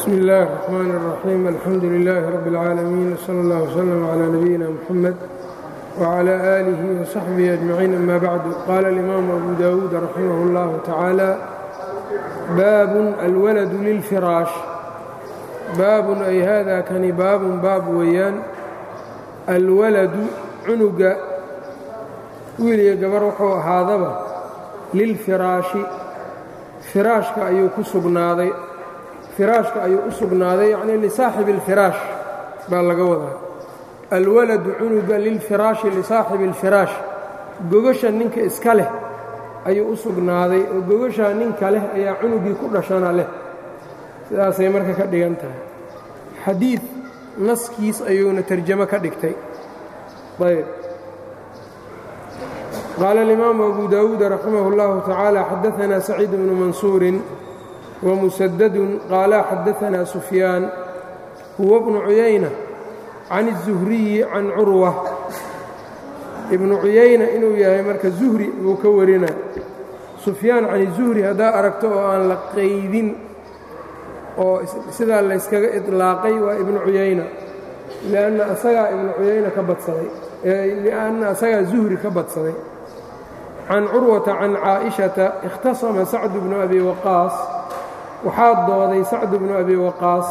bsmi اllahi الرحmn الرaxيim alxamdu لilaahi rab اlcaalamiin wslى اllah wslm عlى nabiyina mxamed wعlى آlih وصaxbihi أجmaciin ama bacdu qaala اlimaamu abu dawuud raximah اllah tacaalى baabun alwaladu lilfiraash baabun ay hada kani baabun baab weeyaan alwaladu cunuga wiiliyo gabar wuxuu ahaadaba lilfiraashi firaashka ayuu ku sugnaaday firaashka ayuu u sugnaaday yacnii lisaaxibi اlfiraash baa laga wadaa alwaladu cunuga lilfiraashi lisaaxibi اlfiraash gogasha ninka iska leh ayuu u sugnaaday oo gogashaa ninka leh ayaa cunugii ku dhashana leh sidaasay marka ka dhigan tahay xadiid naskiis ayuuna terjamo ka dhigtay ayb qaala اlimaamu abu dawuud raximah اllahu tacaala xadaanaa saciid bnu mansuurin wmusadadun qaala xadaanaa sufyaan huwa bnu cuyayna can الzuhriyi can curwa ibnu cuyayna inuu yahay marka zuhri buu ka warina sufyaan can izuhri haddaa aragto oo aan la qaydin oo sidaa layskaga iطlaaqay waa ibnu cuyayna lianna asagaa ibnu cuyayna ka badsaday lianna asagaa zuhri ka badsaday can curwata can caaئiشhata اkhtasama sacdu bnu abi waqaas waxaa dooday sacdu bnu abi waqaas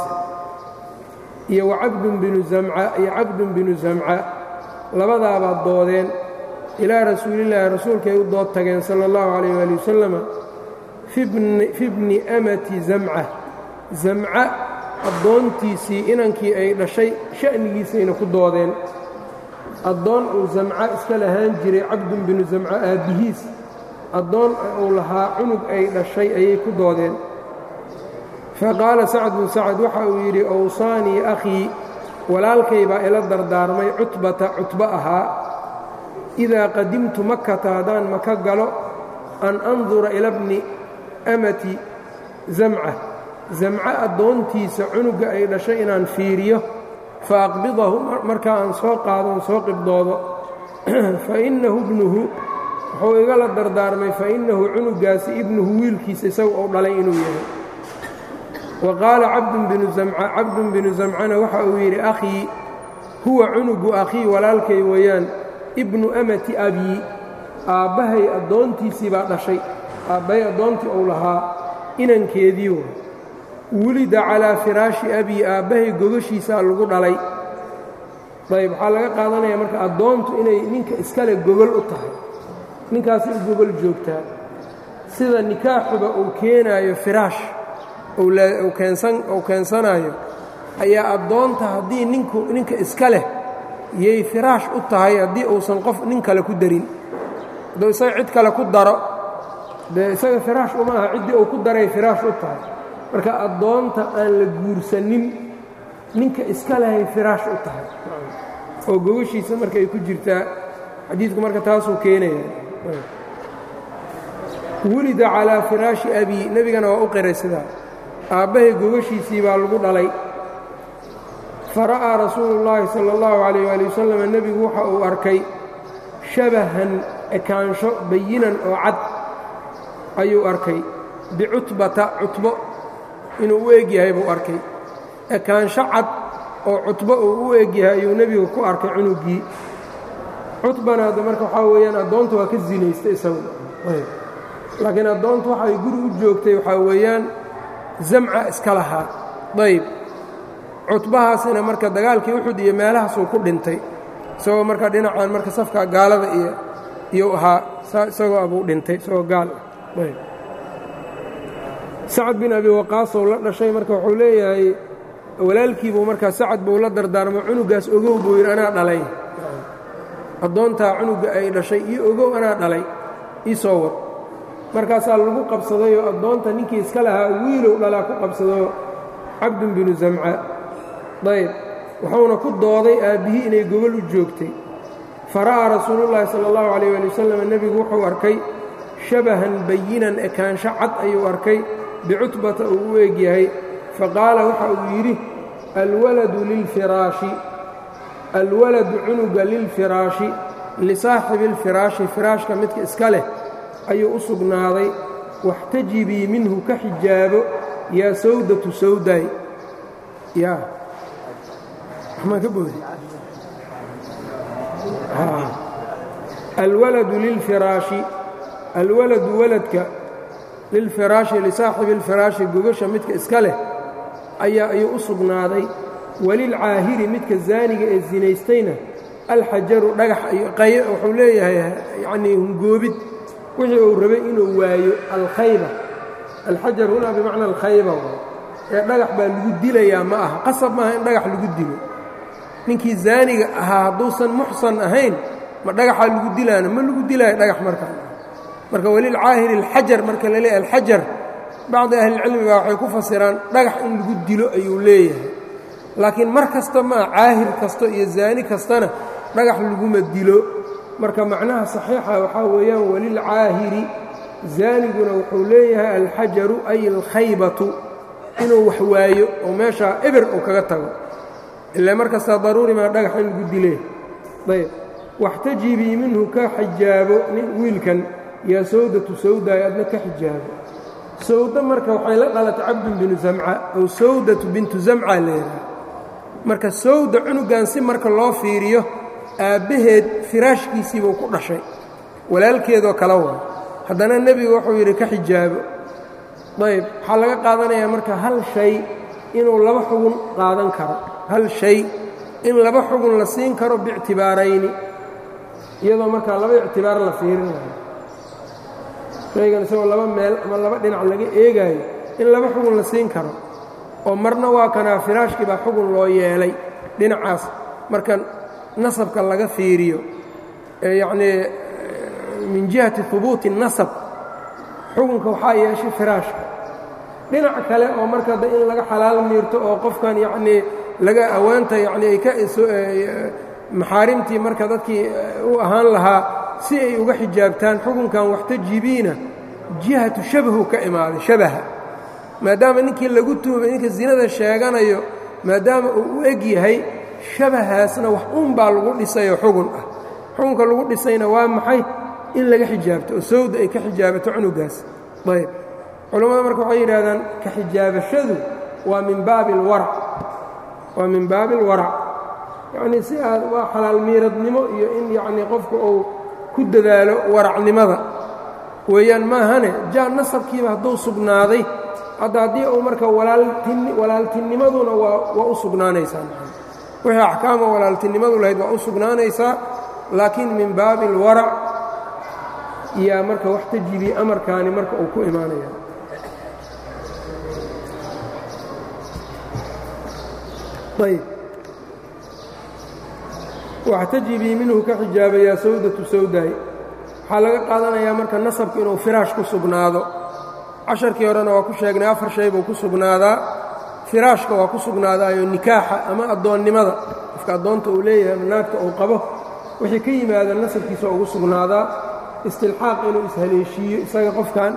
iyo wacabdun binu zamca iyo cabdun binu zamca labadaabaad doodeen ilaa rasuulillaahi rasuulkay u dood tageen sala اllahu calayh waali wasalama fi bni amati zamca zamca addoontiisii inankii ay dhashay sha'nigiisayna ku doodeen addoon uu zamca iska lahaan jiray cabdun binu zamca aabbihiis addoon uu lahaa cunug ay dhashay ayay ku doodeen faqaala sacdun sacad waxa uu yidhi owsaanii akhii walaalkay baa ila dardaarmay cutbata cutbo ahaa idaa qadimtu makata haddaan maka galo an andura ila bni amati zamca zamca addoontiisa cunugga ay dhashay inaan fiiriyo fa aqbidahu markaa aan soo qaadon soo qibdoodo fa innahu ibnuhu wuxuu igala dardaarmay fa innahu cunuggaasi ibnuhu wiilkiisa isagu uu dhalay inuu yahay wa qaala cabdun binu zamca cabdun binu zamcana waxa uu yidhi akhii huwa cunugu akhii walaalkay weeyaan ibnu amati abii aabbahay addoontiisii baa dhashay aabbahay addoontii uu lahaa inankeedii way wulida calaa firaashi abii aabbahay gogashiisaa lagu dhalay ayb waxaa laga qaadanaya marka addoontu inay ninka iskale gogol u tahay ninkaasi u gogol joogtaa sida nikaaxuba uu keenaayo firaash uu keensanaayo ayaa addoonta haddii ninku ninka iska leh yay firaash u tahay haddii uusan qof nin kale ku darin hadduu isaga cid kale ku daro dee isaga firaash uma aha ciddii uu ku daray firaash u tahay marka addoonta aan la guursanin ninka iska lehay firaash u tahay oo gogashiisa marka ay ku jirtaa xadiidku marka taasuu keenaya wulida calaa firaashi abii nebigana waa u qiray sidaa aabbahay gogashiisii baa lagu dhalay fara'aa rasuulu llaahi sala allahu calayh waali wasalam nebigu waxa uu arkay shabahan ekaansho bayinan oo cad ayuu arkay bicutbata cutbo inuu u eg yahay buu arkay ekaansho cad oo cutbo uu u eg yahay ayuu nebigu ku arkay cunuggii cutbana hadda marka waxaa weeyaan addoonta waa ka zinaystay isagu laakiin addoontu waxay guri u joogtay waxaa weeyaan zamca iska lahaa dayb cutbahaasina marka dagaalkii uxud iyo meelahaasuu ku dhintay isagoo marka dhinacan marka safka gaalada iyo iyuu ahaa isagoo abuu dhintay isagoo gaal ah ayb sacad bin abi waqaasow la dhashay marka wuxuu leeyahay walaalkiibuu markaa sacad buu la dardaarmo cunugaas ogow buu yidhi anaa dhalay addoontaa cunugga ay dhashay iyo ogow anaa dhalay ii soo wad markaasaa lagu qabsadayoo addoonta ninkii iska lahaa wiilow dhalaa ku qabsadoo cabdun binu zamca dayb wuxuuna ku dooday aabbihii inay gogol u joogtay fara'aa rasuulullaahi sala allahu calayh waali wasalam nebigu wuxuu arkay shabahan bayinan ekaansho cad ayuu arkay bicutbata uu u eg yahay faqaala waxa uu yidhi alwaladu lilfiraashi alwaladu cunuga lilfiraashi lisaaxibi اlfiraashi firaashka midka iska leh ayuu u sugnaaday waxtajibii minhu ka xijaabo yaa sawdatu sawday ya waxmaan ka boodi alwaladu lilfiraashi alwaladu waladka lilfiraashi lisaaxibi اlfiraashi gogasha midka iska leh ayaa ayuu u sugnaaday walilcaahiri midka zaaniga ee zinaystayna alxajaru dhagax wuxuu leeyahay yanii hungoobid wixii uu rabay inuu waayo alkhayba alxajar hunaa bimacna alkhayba ee dhagax baa lagu dilayaa ma aha qasab maaha in dhagax lagu dilo ninkii zaaniga ahaa hadduusan muxsan ahayn ma dhagaxaa lagu dilaana ma lagu dilaayo dhagax markaa marka walilcaahiri alxajar marka la leeyahy alxajar bacdi ahlilcilmi baa waxay ku fasiraan dhagax in lagu dilo ayuu leeyahay laakiin mar kasta maa caahir kasto iyo zaani kastana dhagax laguma dilo marka macnaha saxiixa waxaa weeyaan walilcaahiri zaaniguna wuxuu leeyahay alxajaru ay alkhaybatu inuu wax waayo oo meeshaa eber uu kaga tago ilaa markastaa daruuri maa dhagax in lagu dilee ayb waxtajibii minhu ka xijaabo nin wiilkan yaa sawdatu sawdaay adna ka xijaabo sawda marka waxay la dhalatay cabdun binu zamca ow sawdatu bintu zamca leedahay marka sawda cunugan si marka loo fiiriyo aabbaheed firaashkiisiibuu ku dhashay walaalkeedoo kala waa haddana nebigu wuxuu yidhi ka xijaabo ayb waxaa laga qaadanayaa marka hal shay inuu laba xugun qaadan karo hal shay in laba xugun la siin karo biictibaarayni iyadoo markaa laba ictibaar la fiirinayo shaygan isagoo laba meel ama laba dhinac laga eegaayo in laba xugun la siin karo oo marna waa kanaa firaashkii baa xugun loo yeelay dhinacaas marka nasabka laga fiiriyo yacnii min jihati hubuuti nasab xukunka waxaa yeeshay firaashka dhinac kale oo marka da in laga xalaal miirto oo qofkan yacnii laga awaanta yacnii ay ka maxaarimtii marka dadkii u ahaan lahaa si ay uga xijaabtaan xukunkan waxtajibiina jihatu shabahu ka imaaday shabaha maadaama ninkii lagu tuumay ninka zinada sheeganayo maadaama uu u eg yahay shabahaasna wax un baa lagu dhisayoo xugun ah xukunka lagu dhisayna waa maxay in laga xijaabto oo sawda ay ka xijaabato cunugaas ayb culammada marka waxay yidhahdaan ka xijaabashadu waa min baabi alwarac waa min baabi alwarac yacnii si aad waa xalaal miiradnimo iyo in yacnii qofku uu ku dadaalo waracnimada weeyaan maahane jaa nasabkiiba hadduu sugnaaday hadda haddii uu marka walaaltinimaduna waa u sugnaanaysaa wixii axkaama walaaltinimadu lahayd waa u sugnaanaysaa laakiin min baabi alwarac yaa marka wax tajibi amarkaani marka uu ku imaanaya ayb waxtajibii minhu ka xijaabayaa sawdatu sawdaay waxaa laga qaadanayaa marka nasabku inuu firaash ku sugnaado casharkii horena waa ku sheegnay afar shay buu ku sugnaadaa firaashka waa ku sugnaadaayo nikaaxa ama addoonnimada qofka addoonta uu leeyahay ama naagta uu qabo wixii ka yimaada nasabkiisa ugu sugnaadaa istilxaaq inuu ishaleeshiiyo isaga qofkan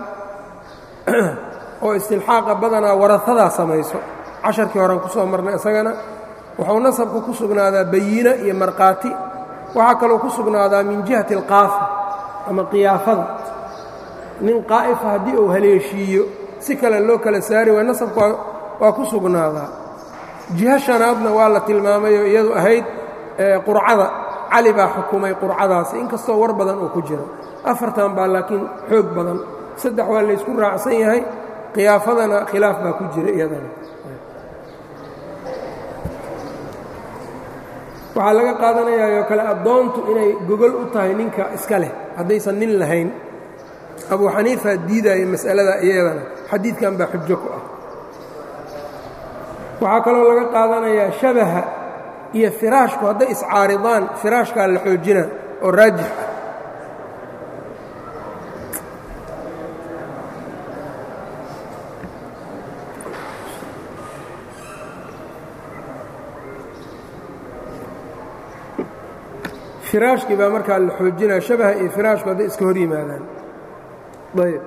oo istilxaaqa badanaa warahadaa samayso casharkii horean ku soo marnay isagana wuxuu nasabku ku sugnaadaa bayina iyo markhaati waxaa kaloo ku sugnaadaa min jihati alqaafa ama qiyaafada nin qaa'ifa haddii uu haleeshiiyo si kale loo kala saari waay nasabku waa ku sugnaadaa jiho shanaadna waa la tilmaamayoo iyadu ahayd qurcada cali baa xukumay qurcadaasi inkastoo war badan oo ku jiro afartan baa laakiin xoog badan saddex waa laysku raacsan yahay khiyaafadana khilaaf baa ku jira iyadana waxaa laga qaadanayaayoo kale addoontu inay gogol u tahay ninka iska leh haddaysan nin lahayn abuu xaniifa diidaya mas'alada iyadana xadiidkan baa xujo ku ah waxaa kaloo laga qaadanayaa shabaha iyo firaashku hadday iscaaridaan firaashkaa la xoojina oo raajix ah firaashkii baa markaa la xoojinaya shabaha iyo firaashku hadday iska hor yimaadaan ayb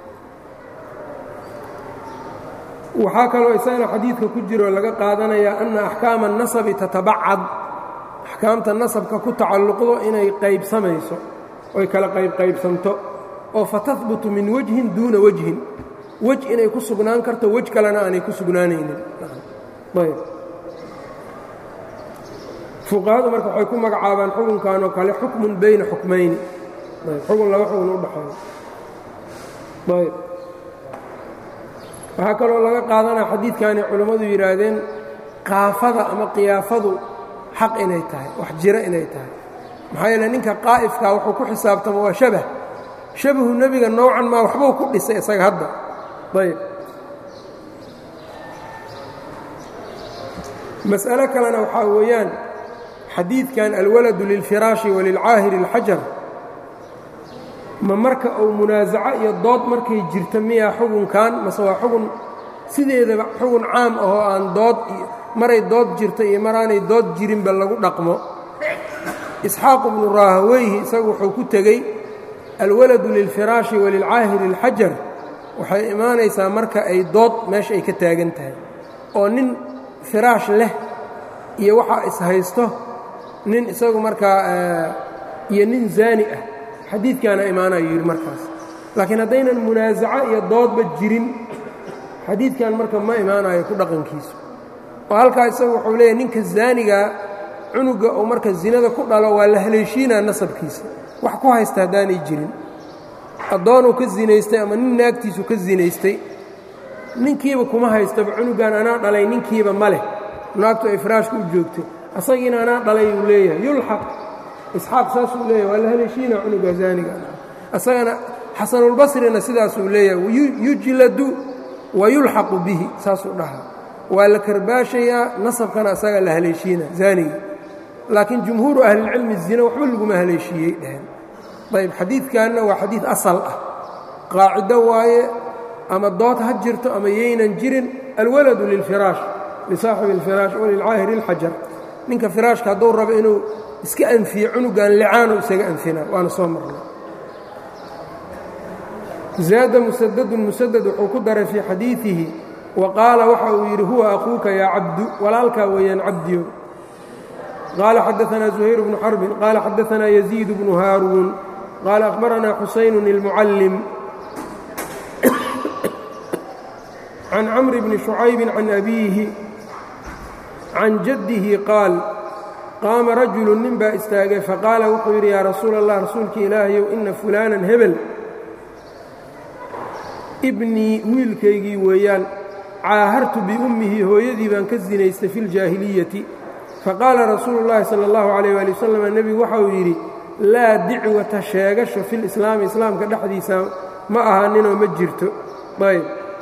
waxaa kaloo isagana xadiidka ku jiro laga qaadanayaa anna axkaama الnasabi tatabacad axkaamta nasabka ku tacalluqdo inay qaybsamayso oy kala qaybqaybsanto oo fatahbutu min wajhin duuna wajhin wej inay ku sugnaan karto wej kalena aanay ku sugnaanaynin ayb fuqahadu marka waxay ku magacaabaan xukunkan oo kale xukmun bayna xukmayni xukun laba xukun u dhaxeeyo ayb waxaa kaloo laga qaadanaya xadiidkani culammadu yidhaahdeen qaafada ama qiyaafadu xaq inay tahay wax jira inay tahay maxaa yeele ninka qaa'ifkaa wuxuu ku xisaabtama waa shabah shabahu nebiga nowcan maa waxbuu ku dhisay isaga hadda ayb mas'alo kalena waxaa weeyaan xadiidkan alwaladu lilfiraashi walilcaahiri اlxajar ma marka uu munaasaco iyo dood markay jirta miyaa xugunkan mase waa xugun sideedaba xugun caam ahoo aan dood maray dood jirta iyo maraanay dood jirinba lagu dhaqmo isxaaq bnu raahaweyhi isagu wuxuu ku tegey alwaladu lilfiraashi walilcaahiri اlxajar waxay imaanaysaa marka ay dood meesha ay ka taagan tahay oo nin firaash leh iyo waxaa ishaysto nin isagu markaa iyo nin zaani ah xadiidkaana imaanayu yidhi markaas laakiin haddaynan munaasaco iyo doodba jirin xadiidkan marka ma imaanayo ku dhaqankiisu oo halkaa isagu wuxuu leeyahy ninka zaanigaa cunuga uu marka zinada ku dhalo waa la haleeshiinaa nasabkiisa wax ku haysta haddaanay jirin addoonuu ka zinaystay ama nin naagtiisu ka zinaystay ninkiiba kuma haystaba cunugan anaa dhalay ninkiiba ma leh naagtu ay firaashka u joogtay asagiina anaa dhalay uu leeyahay yulxaq isxaaq saasuu leeyahay waa la haleeshiina cunuga zaaniga asagana xasanulbasrina sidaasuu leeyahay yujladu wa yulxaqu bihi saasuu dhahaa waa la karbaashayaa nasabkana asaga la haleeshiina zaaniga laakiin jumhuuru ahlilcilmi zina waxba laguma haleeshiiyey dheheen ayb xadiidkanna waa xadiid asal ah qaacido waaye ama dood ha jirto ama yaynan jirin alwaladu lilfiraash lisaaxibi اlfiraash walilcaahiri اlxajar ninka firaashka hadduu rabo inuu iska anfiyo cunugan licaanu isaga anfinaa waana soo marnay zaada musadadun musadad wuxuu ku daray fii xadiidihi wa qaala waxa uu yidhi huwa akuuka yaa cabdu walaalkaa weeyaan cabdiyo qaala xadaanaa zuhayr bnu xarbin qaala xadaanaa yaziid bnu haaruun qaala akhbaranaa xusaynun ilmucallim can camri bni shucaybin can abiihi can jaddihi qaal qaama rajulu nin baa istaagay faqaala wuxuu yidhi yaa rasuula allah rasuulki ilaahayow inna fulaanan hebel ibnii wiilkaygii weeyaan caahartu biummihi hooyadii baan ka sinaystay fi ljaahiliyati faqaala rasuulu llaahi sala allahu calayh waali wasalam nebigu waxa uu yidhi laa dicwata sheegasho filislaami islaamka dhexdiisa ma ahaaninoo ma jirto ayb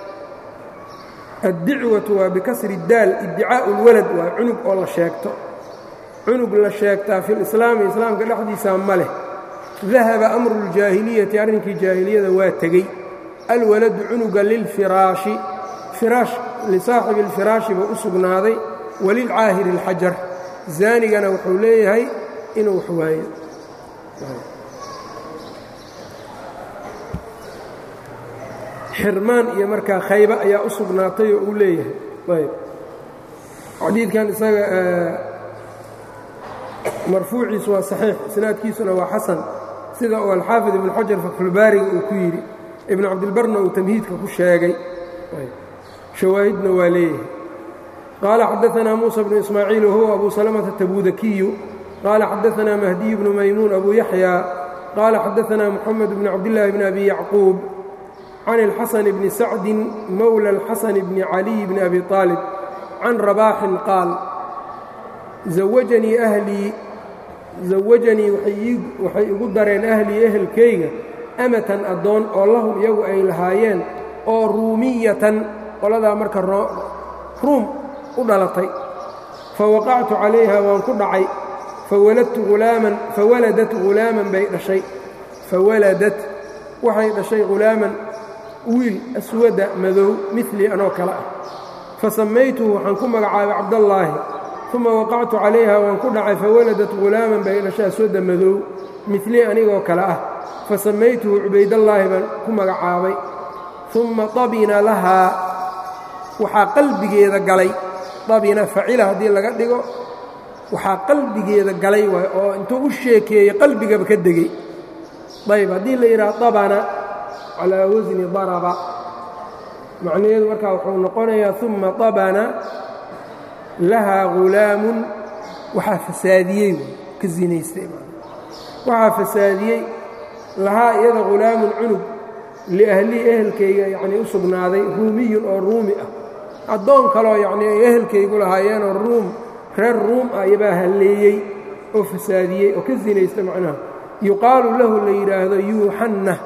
addicwatu waa bikasri daal iddicaa'u اlwalad waa cunug oo la sheegto cunug la sheegtaa fi lislaami islaamka dhexdiisa ma leh dahaba amru اljaahiliyati arrinkii jaahiliyada waa tegey alwaladu cunuga lilfiraashi firaash lisaaxibi اlfiraashi buu u sugnaaday walilcaahiri اlxajar zaanigana wuxuu leeyahay inuu wax waayo xirmaan iyo markaa khayba ayaa u sugnaatay oo uu leeyahay ayb xadiidkan isaga marfuuciisu waa saxiix isnaadkiisuna waa xasan sida uu alxaafid ibnu xajar faxulbaariga uu ku yidhi ibnu cabdilbarna uu tamhiidka ku sheegay shawaahidna waa leeyahay qaala xadaanaa muusa bnu ismaaciil wahuwa abu salamata tabuudakiyu qaala xadaanaa mahdiy bnu maymuun abu yaxya qaala xadaanaa muxamed bnu cabdillaahi bni abi yacquub can اlxasan bni sacdin mowla اlxasan bni caliy bni abi aalib can rabaaxin qaal zawajanii ahlii zawajanii waxay igu dareen ahlii ehelkayga amatan addoon oo lahum iyagu ay lahaayeen oo ruumiyatan qoladaa marka ruum u dhalatay fawaqactu calayha waan ku dhacay fawaladat hulaaman bay dhashay fawaladat waxay dhashay hulaaman wiil aswada madow milii anoo kale ah fa samaytuhu waxaan ku magacaabay cabdallaahi uma waqactu calayha waan ku dhacay fawaladat hulaaman bay dhashay aswada madow milii anigoo kale ah fa samaytuhu cubaydallaahi baan ku magacaabay umma dabina lahaa waxaa qalbigeeda galay dabina facila haddii laga dhigo waxaa qalbigeeda galay waay oo intuu u sheekeeyey qalbigaba ka degey ayb haddii la yidhaha dabana calaa wasni daraba macnaheedu markaa wuxuu noqonayaa uma dabana lahaa hulaamun waxaa fasaadiyey ka zinaystay waxaa fasaadiyey lahaa iyada hulaamun cunug liahlii ehelkayga yacnii u sugnaaday ruumiyun oo ruumi ah addoon kaloo yacnii ay ehelkaygu lahaayeenoo ruum reer ruum ah iyabaa halleeyey oo fasaadiyey oo ka sinaysta macnaha yuqaalu lahu la yidhaahdo yuuxannah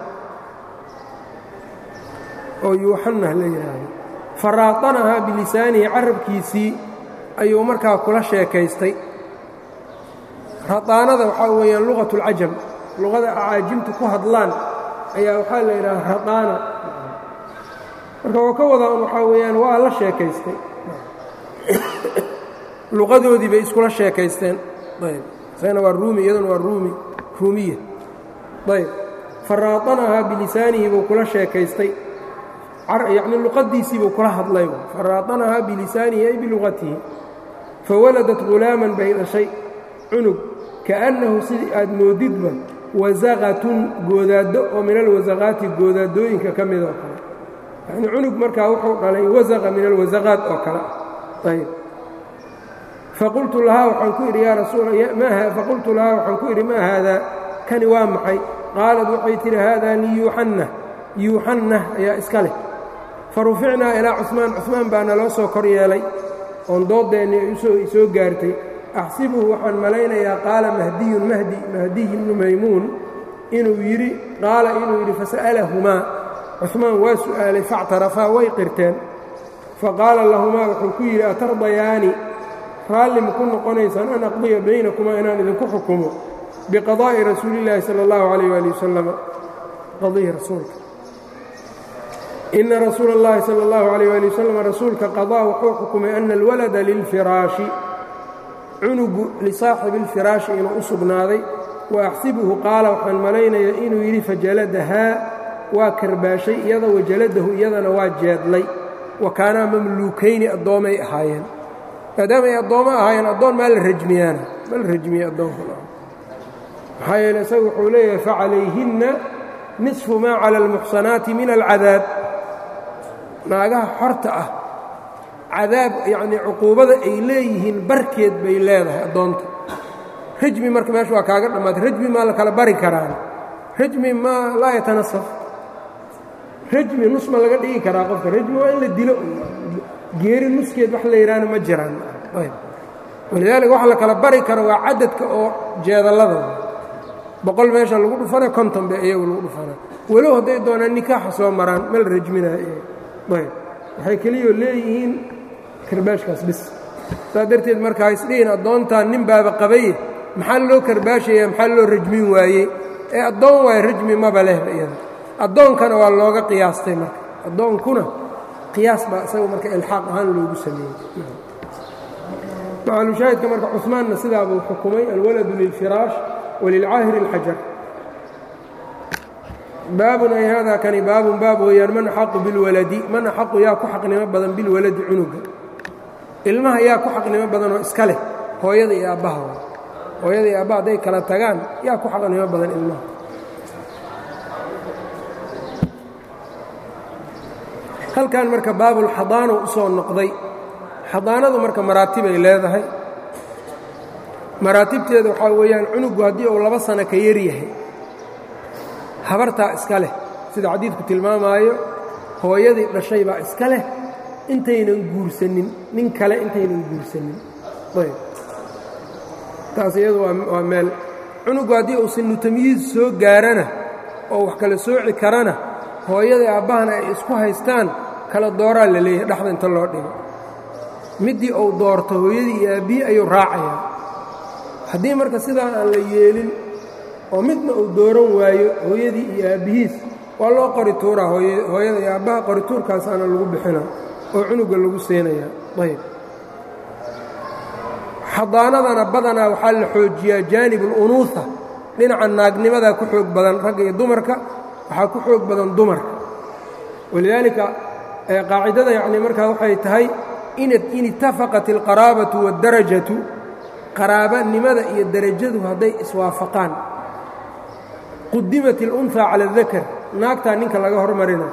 oo yuuxannah la yidhaahdo faraatanahaa bilisaanihi carabkiisii ayuu markaa kula sheekaystay radaanada waxaa weeyaan luqat اlcajam luqada acaajimta ku hadlaan ayaa waxaa la yidhaha radaana marka oo ka wadaan waxaa weeyaan waa la sheekaystay luqadoodii bay iskula sheekaysteen ayb isagana waa ruumi iyaduna waa ruumi ruumiya ayb faraatanahaa bilisaanihi buu kula sheekaystay yacni luqadiisii buu kula hadlay faraatanahaa bilisaanihi ay biluqatihi fawaladat hulaaman bay dhashay cunug kaأnnahu sidii aad moodidba wasaqatun goodaaddo oo min alwasaqaati goodaadooyinka ka mid oo kale yacnii cunug markaa wuxuu dhalay wasaqa min alwasaqaat oo kale ayb faqultu lahaa waxaan ku idhi yaa rasuul faqultu lahaa waxaan ku idhi maa haadaa kani waa maxay qaalad waxay tidhi haadaa liyuuxannah yuuxannah ayaa iska leh faruficnaa ilaa cusmaan cusmaan baa naloo soo kor yeelay oon dooddeenni ay soo gaartay axsibuhu waxaan malaynayaa qaala mahdiyun mahdi mahdiy ibnu maymuun inuu yidhi qaala inuu yidhi fasa'alahumaa cusmaan waa su'aalay factarafaa way qirteen faqaala lahumaa wuxuu ku yidhi atardayaani raalli ma ku noqonaysaan an aqdiya baynakumaa inaan idinku xukumo biqadaa'i rasuulillaahi sala allahu calayh waali wasalam qadihi rasuulka ina rasuula اllahi salى اllahu عalيyه ali wasalam rasuulka qadaa wuxuu xukumay ana alwalada lilfiraashi cunugu lisaaxibi اlfiraashi inuu u sugnaaday wa axsibuhu qaala waxaan malaynayaa inuu yidhi fajaladahaa waa karbaashay iyada wajaladahu iyadana waa jeedlay wa kaanaa mamluukayni addoomay ahaayeen maadaama ay addoommo ahaayeen addoon maa la rajmiyaana ma la rajmiye addoonka maxaa yeele isagu wuxuu leeyahay facalayhinna nisfu maa cala almuxsanaati min alcadaab naagaha xorta ah cadaab yacnii cuquubada ay leeyihiin barkeed bay leedahay addoonta rajmi marka meesha waa kaaga dhammaatay rajmi maa la kala bari karaan rajmi maa laa yatanasaf rajmi nus ma laga dhigi karaa qofka rajmi waa in la dilo geeri nuskeed wax la yidhaahna ma jiraan walidaalika waxa la kala bari karo waa cadadka oo jeedallada boqol meesha lagu dhufana konton bay iyagu lagu dhufana walow hadday doonaan nikaaxa soo maraan ma la rajminayo ayb waxay keliyoo leeyihiin karbaashkaas bis saas darteed markaa isdhihin addoontaan nin baaba qabaye maxaa loo karbaashaya maxaa loo rajmin waayey ee addoon waayo rajmi maba lehba iyada addoonkana waa looga qiyaastay marka addoonkuna qiyaas baa isaga marka ilxaaq ahaan loogu sameeyey macalushaahidka marka cusmaanna sidaabuu xukumay alwaladu lilfiraash walilcaahiri اlxajar baabun ay haadaa kani baabun baab weeyaan man axaqu bilwaladi man axaqu yaa ku xaqnimo badan bilwaladi cunuga ilmaha yaa ku xaqnimo badan oo iska leh hooyada iyo aabbaha hooyada iyo aabbaha hadday kala tagaan yaa ku xaqnimo badan ilmaha halkan marka baabulxadaano u soo noqday xadaanadu marka maraatibay leedahay maraatibteeda waxaa weeyaan cunugu haddii uu laba sano ka yar yahay habartaa iska leh sida xadiidku tilmaamaayo hooyadii dhashay baa iska leh intaynan guursanin nin kale intaynan guursanin ayb taas iyadu waa meel cunugu haddii uu sinu tamyiiz soo gaarana oo wax kala sooci karana hooyadii aabbahana ay isku haystaan kala dooraa la leeyahay dhexda inta loo dhigo middii uu doorto hooyadii iyo aabbihi ayuu raacayaa haddii marka sidaa aan la yeelin oo midna uu dooran waayo hooyadii iyo aabbihiis waa loo qori tuuraa hooyada iyo aabbaha qori tuurkaasaana lagu bixina oo cunuga lagu siinayaa ayb xadaanadana badanaa waxaa la xoojiyaa jaanib اlunuuha dhinaca naagnimadaa ku xoog badan ragga iyo dumarka waxaa ku xoog badan dumarka walidaalika qaacidada yacni markaa waxay tahay in itafaqat اlqaraabatu wاdarajatu qaraabanimada iyo derajadu hadday iswaafaqaan qudimat اlunhaa cala اdakar naagtaa ninka laga hormarina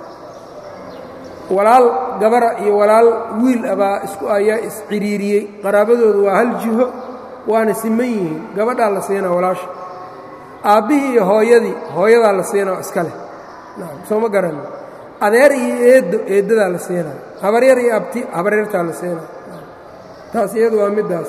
walaal gabara iyo walaal wiil abaa isku ayaa isciriiriyey qaraabadoodu waa hal jiho waana siman yihiin gabadhaa la siinaa walaasha aabbihii iyo hooyadii hooyadaa la siinaa iska leh soo ma garanno adeer iyo eeddo eeddadaa la siinaa habaryar iyo abti habaryartaa la siinaa taas iyadu waa middaas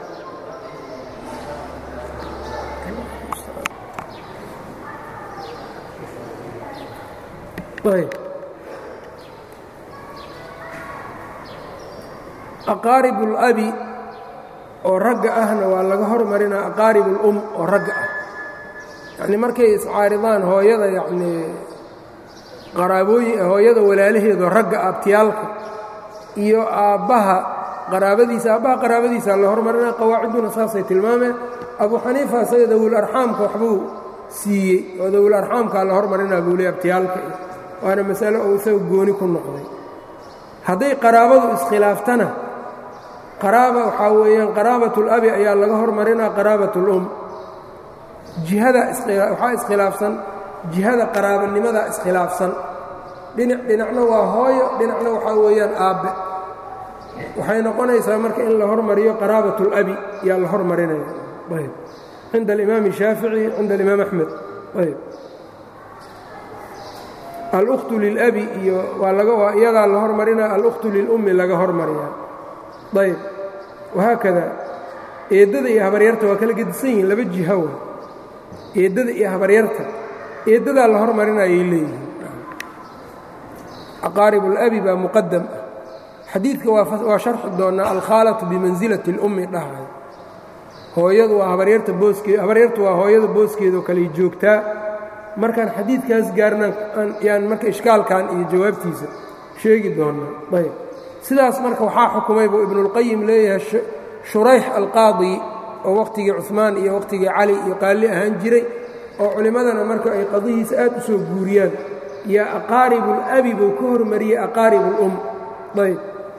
aqaarib اlabi oo ragga ahna waa laga hormarinaa aqaarib اlum oo ragga ah yacnii markay iscaaridaan hooyada yacnii qaraabooyin hooyada walaalaheedoo ragga abtiyaalka iyo aabbaha qaraabadiisa aabbaha qaraabadiisa la hormarinaa qawaaciduna saasay tilmaameen abu xaniifa isaga dawul arxaamka waxbuu siiyey oo dawul arxaamkaa la hormarinaa buu ley abtiyaalka waana masalo uu isaga gooni ku noqday hadday qaraabadu iskhilaaftana qaraaba waxaa weeyaan qaraabat اlabi ayaa laga hormarinaa qaraabat اlum jihada waxaa iskhilaafsan jihada qaraabanimada iskhilaafsan dhinac dhinacna waa hooyo dhinacna waxaa weeyaan aabbe waxay noqonaysaa marka in la hormariyo qaraabat اlabi yaa la hormarinaya ayb cinda alimaam الshaafici cinda alimaam axmed ayb alkhtu lilabi iyo waa laga waa iyadaa la hormarinaa alkhtu lilummi laga hormariyaa ayb wahaakada eeddada iyo habaryarta waa kala gedisan yihiin laba jiha wa eeddada iyo habaryarta eeddadaa la hormarinayay leeyihiin aqaarib اlabi baa muqadam ah xadiidka waa sharxi doonaa alkhaalatu bimansilati اlummi dhahay hooyadu waa habaryarta booskeed habaryartu waa hooyada booskeedoo kaley joogtaa markaan xadiidkaas gaarna yaan marka ishkaalkan iyo jawaabtiisa sheegi doonnaa ayb sidaas marka waxaa xukumay buu ibnuulqayim leeyahay shurayx alqaadi oo wakhtigii cuhmaan iyo wakhtigii cali iyo qaalli ahaan jiray oo culimmadana marka ay qadihiisa aad u soo guuriyaan yaa aqaaribulabi buu ka hormariyey aqaarib ulum ayb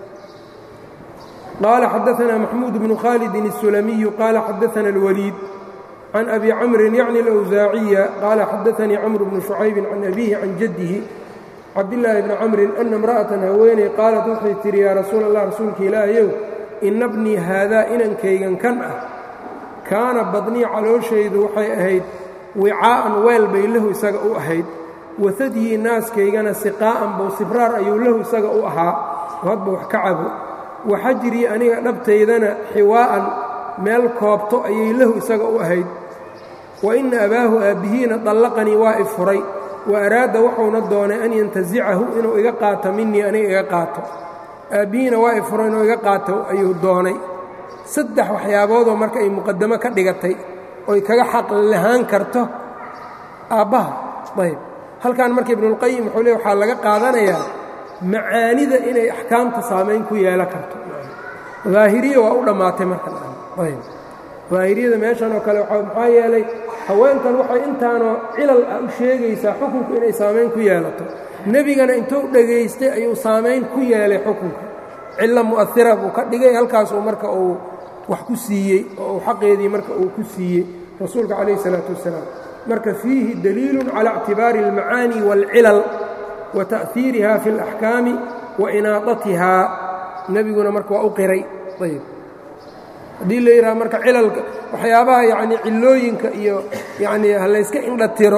qaala xadaanaa maxmuud bnu khaalidin الsulamiyu qaala xadaana اlwaliid can abi camrin yacni alawsaaciya qaala xadaanii camru bnu shucaybin can abiihi can jaddihi cabdillaahi bni camrin ana imra'atan haweeney qaalat waxay tidhi yaa rasuula allah rasuulka ilaahayow ina bnii haadaa inankaygan kan ah kaana badnii calooshaydu waxay ahayd wicaa'an weel bay lahu isaga u ahayd wasadhii naaskaygana siqaa'an buu sibraar ayuu lahu isaga u ahaa oo hadba wax ka cabo waxajrii aniga dhabtaydana xiwaa'an meel koobto ayay lahu isaga u ahayd wa inna abaahu aabbihiina dallaqanii waa i furay wa araada wuxuuna doonay an yantasicahu inuu iga qaato minii aniga iga qaato aabbihiina waa i furay inuu iga qaato ayuu doonay saddex waxyaaboodoo marka ay muqaddamo ka dhigatay oy kaga xaq lahaan karto aabbaha ayb halkan marka ibnuulqayim wuxuu le waxaa laga qaadanayaa macaanida inay axkaamta saamayn ku yeelan karto daahiriya waa u dhammaatay marka ayb daahiriyada meeshan oo kale maxaa yeelay haweenkan waxay intaanoo cilal ah u sheegaysaa xukunku inay saamayn ku yeelato nebigana intuu dhegaystay ayuu saamayn ku yeelay xukunka cillo mu'ahira buu ka dhigay halkaasuu marka uu wax ku siiyey oo uu xaqeedii marka uu ku siiyey rasuulka calayh isalaatu wassalaam marka fiihi daliilun cala ictibaari almacaani waalcilal wa ta'hiiriha fi اlaxkaami wa inaadatihaa nebiguna marka waa u qiray ayb haddii la yidhaha marka cilalka waxyaabaha yacnii cillooyinka iyo yacnii ha layska indha tiro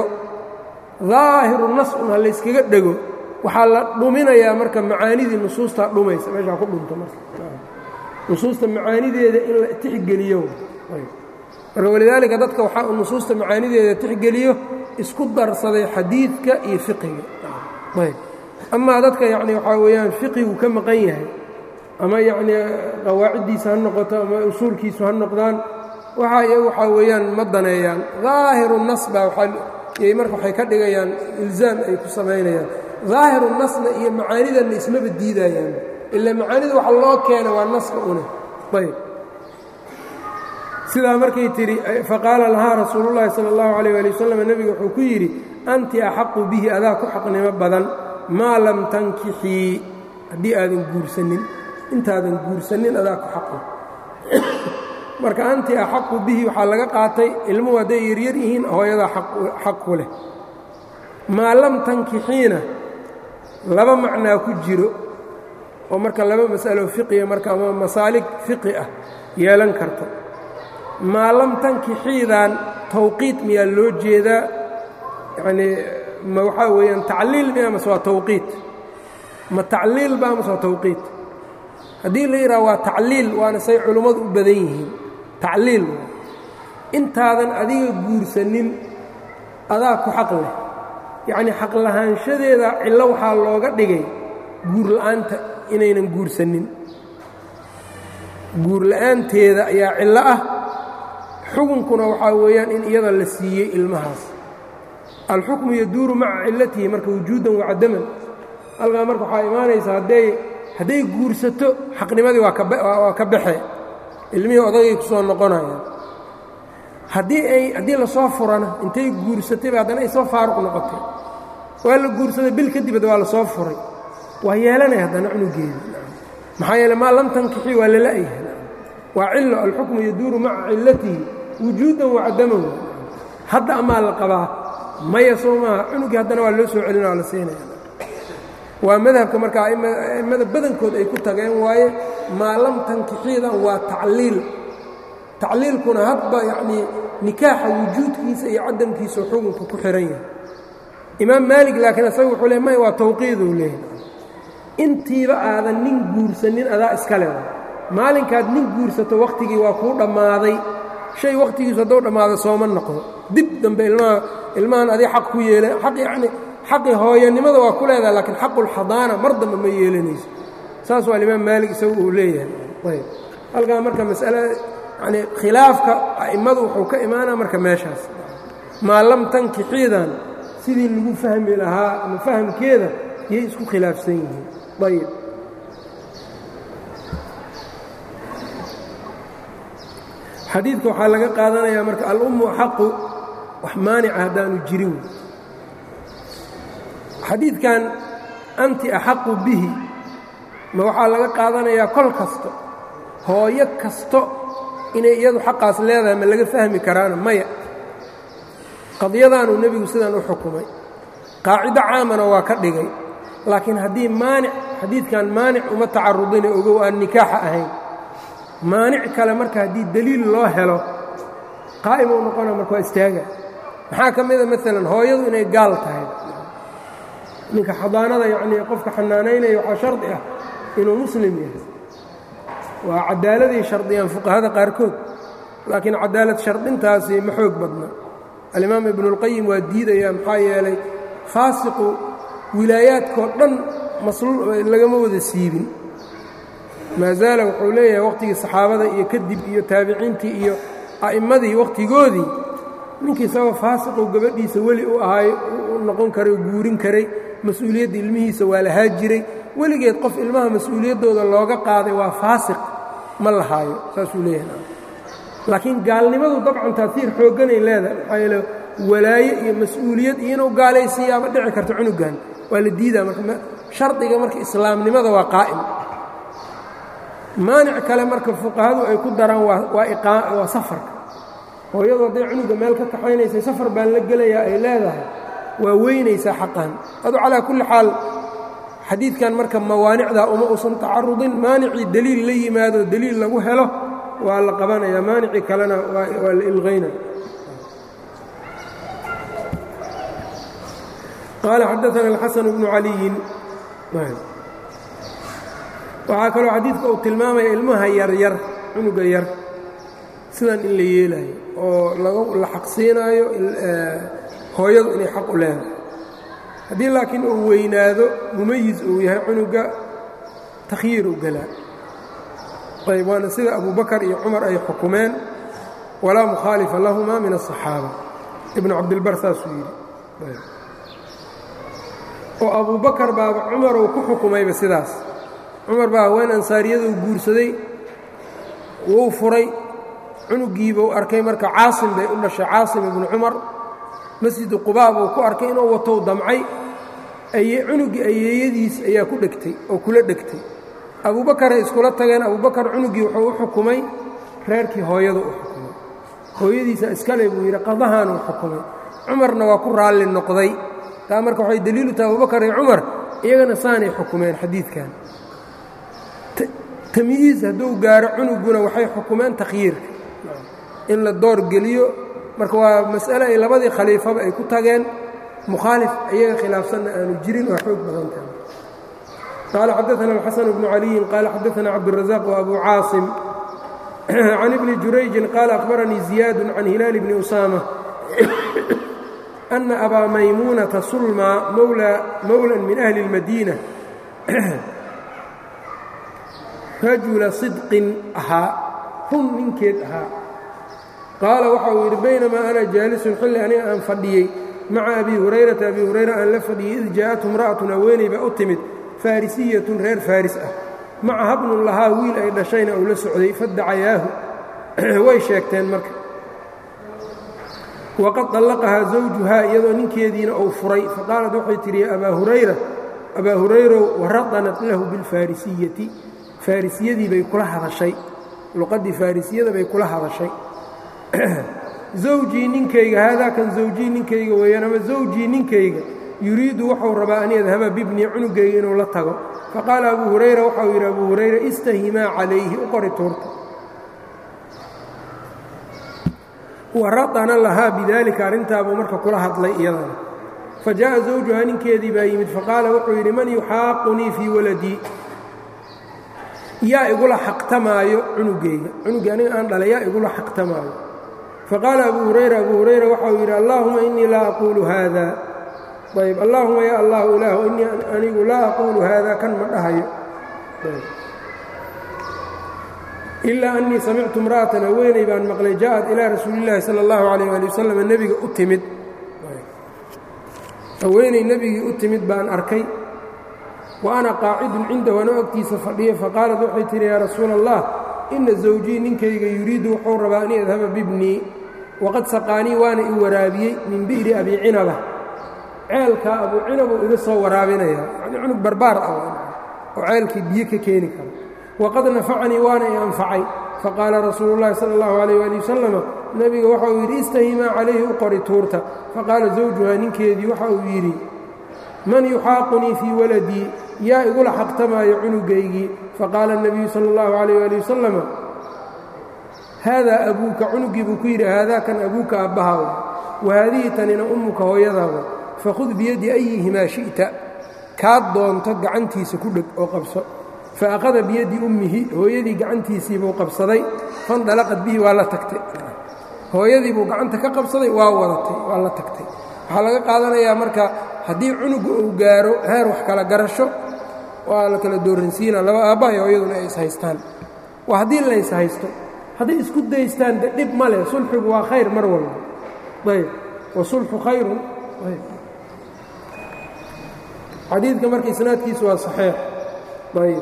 daahiru nas un ha layskaga dhego waxaa la dhuminayaa marka macaanidii nusuustaa dhumaysa meeshaa ku dhunto marka nusuusta macaanideeda in la tixgeliyo marka walidaalika dadka waxaa nusuusta macaanideeda tixgeliyo isku darsaday xadiidka iyo fiqiga ayb amaa dadka yacni waxaa weeyaan fiqigu ka maqan yahay ama yacnii qawaaciddiisa ha noqoto ama usuulkiisu ha noqdaan waxa iyagu waxaa weeyaan ma daneeyaan daahiru nas baa waayay marka waxay ka dhigayaan ilzaam ay ku samaynayaan daahiru nasna iyo macaanidanna ismaba diidayaan ila macaanida waxa loo keena waa naska une ayb sidaa markay tidhi faqaala lahaa rasuulullaahi sala allahu calayh ali wasalam nebiga wuxuu ku yidhi anti axaqu bihi adaa ku xaqnimo badan maa lam tankixii haddii aadan guursanin intaadan guursanin adaa ku xaqi marka anti axaqu bihi waxaa laga qaatay ilmuhu hadday yaryar yihiin hooyadaa xaq ku leh maa lam tankixiina laba macnaa ku jiro oo marka laba mas'alo fiqiya marka ama masaalig fiqi ah yeelan karto maa lam tankixiidan tawqiit miyaa loo jeedaa yacnii ma waxaa weeyaan tacliil miya mase waa tawqiit ma tacliil baa mase waa tawqiit haddii la yidhaha waa tacliil waana say culummadu u badan yihiin tacliil intaadan adiga guursanin adaa ku xaq leh yacnii xaq lahaanshadeeda cillo waxaa looga dhigay guur la'aanta inaynan guursanin guur la'aanteeda ayaa cillo ah xukunkuna waxaa weeyaan in iyada la siiyey ilmahaas alxukmu yaduuru maca cillatihi marka wujuudan wacadaman halkaa marka waxaa imaanaysa hadday hadday guursato xaqnimadii waa kawaa ka baxe ilmihii odagay ku soo noqonayaan haddii ay haddii lasoo furana intay guursatayba haddana ay soo faaruq noqotay waa la guursaday bil kadibad waa la soo furay waa yeelanaya haddana cunugeedi maxaa yeele maa lam tankixi waa lala'yahay waa cillo alxukmu yaduuru maca cillatihi wujuudan wacadaman hadda amaa la qabaa maya soo maaha cunugii haddana waa loo soo celina waa la siinaya waa madhabka marka a'immada badankood ay ku tageen waaye maa lam tankixiidan waa tacliil tacliilkuna hadba yacnii nikaaxa wujuudkiisa iyo cadamkiisa xukunka ku xihan yahay imaam maalig laakiin isaga wuxuu le may waa tawqiiduu leeyahy intiiba aadan nin guursanin adaa iska leh maalinkaad nin guursato wakhtigii waa kuu dhammaaday shay wakhtigiisu hadduu dhammaado sooma noqdo dib dambe ilmaha ilmahan adig xaq ku yeela aq yacni xaqii hooyanimada waa ku leedahay laakiin xaqulxadaana mar dambe ma yeelanayso saas waa alimaam maalig isagu uu leeyahay ayb halkaa marka mas'ala yacnii khilaafka a'immadu wuxuu ka imaanaa marka meeshaas maa lam tankixiidan sidii lagu fahmi lahaa ama fahamkeeda yay isku khilaafsan yihiin ayb xadiidka waxaa laga qaadanayaa marka alummu xaqu wax maanica haddaanu jirin xadiidkan anti axaqu bihi ma waxaa laga qaadanayaa kol kasto hooyo kasto inay iyadu xaqaas leedahay ma laga fahmi karaana maya qadiyadaanuu nebigu sidan u xukumay qaacido caamana waa ka dhigay laakiin haddii maanic xadiidkan maanic uma tacarudine ogow aan nikaaxa ahayn maanic kale marka haddii deliil loo helo qaa'im uu noqona marka waa istaaga maxaa ka mida maalan hooyadu inay gaal tahay ninka xadaanada yacnii qofka xanaanaynaya waxaa shardi ah inuu muslim yahay waa cadaaladay shardiyaan fuqahada qaarkood laakiin cadaalad shardintaasi ma xoog badna alimaam ibnuulqayim waa diidaya maxaa yeelay faasiqu wilaayaadkoo dhan lagama wada siibin maa zaala wuxuu leeyahay wakhtigii saxaabada iyo kadib iyo taabiciintii iyo a'immadii wakhtigoodii ninkii isagoo faasiquu gabadhiisa weli u ahaay u noqon karay oo guurin karay mas-uuliyadda ilmihiisa waa lahaa jiray weligeed qof ilmaha mas-uuliyaddooda looga qaaday waa faasiq ma lahaayo saasuu leeyahay laakiin gaalnimadu dabcan taasiir xoogganay leedahay maxaa yeele walaaye iyo mas-uuliyad iyo inuu gaalaysiiyaaba dhici karto cunugan waa la diidaa marka shardiga marka islaamnimada waa qaa'im maanic kale marka fuqahadu ay ku daraan waa safarka hooyadu hadday cunuga meel ka kaxaynaysay safar baan la gelayaa ay leedahay waa weynaysaa xaqan adu calaa kulli xaal xadiidkan marka mawaanicdaa uma usan tacarudin maanicii deliil la yimaado deliil lagu helo waa la qabanaya maanicii kalena waa la ilqayna qaala xadaana alxasan bnu caliyin waxaa kaloo xadiidka uu tilmaamaya ilmaha yaryar cunuga yar sidan in la yeelaayo oo la xaqsiinaayo hooyadu inay xaq u leedahay haddii laakiin uu weynaado mumayis uu yahay cunuga takhyiir u galaa ayb waana sida abubakar iyo cumar ay xukumeen walaa mukhaalifa lahuma min aلصaxaaba ibnu cabdilbar saasuu yidhi oo abubakar baaba cumar uu ku xukumayba sidaas cumar baa haween ansaariyaduu guursaday wuu furay cunugiibuu arkay marka caasim bay u dhashay caasim ibnu cumar masjidu qubaa buu ku arkay inuu watow damcay cunuggii ayeeyadiis ayaa ku dhegtay oo kula dhegtay abubakaray iskula tageen abubakar cunuggii wuxuu u xukumay reerkii hooyadu u xukumay hooyadiisa iskale buu yidhi qadahaanuu xukumay cumarna waa ku raalli noqday taa marka waxay daliilu tahay abubakar iyo cumar iyagana saanay xukumeen xadiidkan tamyiiz hadduu gaaro cunugguna waxay xukumeen takhyiirka in la door geliyo marka waa mas'ale ay labadii khaliifaba ay ku tageen mukhaalif iyaga khilaafsanna aanu jirin waa xoog badan tahay qaala xadaثna الxaسن بن عaliيi qaala xadaثna cabdالرaزاq وأbu caaصim can ibni jurayجin qaala أkhbaranii زiyaad can hilaal bni أusaamة أna abaa maymuunaةa sulma mowlى min أhli الmadiinة rajula صidqin ahaa run ninkeed ahaa qaala waxa uu yidhi baynamaa ana jaalisun xilli aniga aan fadhiyey maca abi hurayrata abi hurayra aan la fadhiyey id jaa'atu imra'atun haweeney baa u timid faarisiyatun reer faaris ah maca habnun lahaa wiil ay dhashayna uu la socday faddacayaahu way sheegteen marka waqad طallaqahaa zawjuhaa iyadoo ninkeediina uu furay faqaalad waxay tidhi ya abaa hurayra abaa hurayrow waradanat lahu bilfaarisiyati faarisiyadii bay kula hadashay luqaddii faarisiyada bay kula hadashay zawjii ninkayga haadaa kan zawjii ninkayga weeyaan ama zawjii ninkayga yuriidu wuxuu rabaa an yadhaba bibnii cunugayga inuu la tago faqaala abuu hurayra waxau yidhi abuu hurayra istahimaa calayhi u qori tuurta waradana lahaa bidaalika arrintaabuu marka kula hadlay iyadana fa jaa'a zawjuhaa ninkeedii baa yimid faqaala wuxuu yidhi man yuxaaqunii fii waladii yaa igula xaqtamaayo cunugayga cunugii aniga aan dhalay yaa igula xaqtamaayo faqaala abuu hurayra abuu hurayra waxau yidhi allaahuma innii laa aquulu haada ayb allaahuma yaa allahu ilaahu innii anigu laa aquulu haada kan ma dhahayo ilaa annii samictu imra'atan haweeney baan maqlay ja'ad ilaa rasuulillaahi sala allahu calayh ali wasalam nebiga u timid haweeney nebigii u timid baan arkay wa ana qaacidun cindahu ana ogtiisa fadhiya faqaalat waxay tihi yaa rasuula allah inna zawjii ninkayga yuriidu wuxuu rabaa an yadhaba bibnii waqad saqaanii waana i waraabiyey min bi'ri abii cinaba ceelkaa abuu cinabuu iga soo waraabinayaa yacnii cunug barbaar ah oo ceelkii biyo ka keeni kara waqad nafacanii waana i anfacay faqaala rasuulu llahi sala allahu calayh waali wasalama nebiga waxa uu yidhi istahimaa calayhi u qori tuurta faqaala zawjuhaa ninkeedii waxa uu yidhi man yuxaaqunii fii waladii yaa igula xaqtamaayo cunugaygii faqaala الnabiyu salى اllahu عalayh ali wasalama haadaa abuuka cunugii buu ku yidhi haadaa kan abuuka aabbahaada wahaadihi tanina ummuka hooyadaada fakhud biyadi ayihimaa shi'ta kaad doonto gacantiisa ku dheg oo qabso faأkhada biyadi ummihi hooyadii gacantiisii buu qabsaday fandalaqad bihi waa la tagtay hooyadii buu gacanta ka qabsaday waa wadatay waa la tagtay waxaa laga qaadanayaa marka haddii cunuga uu gaaro heer wax kala garasho waa la kala dooransiina laba aabbahay hooyaduna ay ishaystaan waa haddii la ishaysto hadday isku daystaan de dhib ma leh sulxigu waa khayr mar walba ayb wasulxu khayrun ayb xadiidka marka isnaadkiisu waa saxiix ayb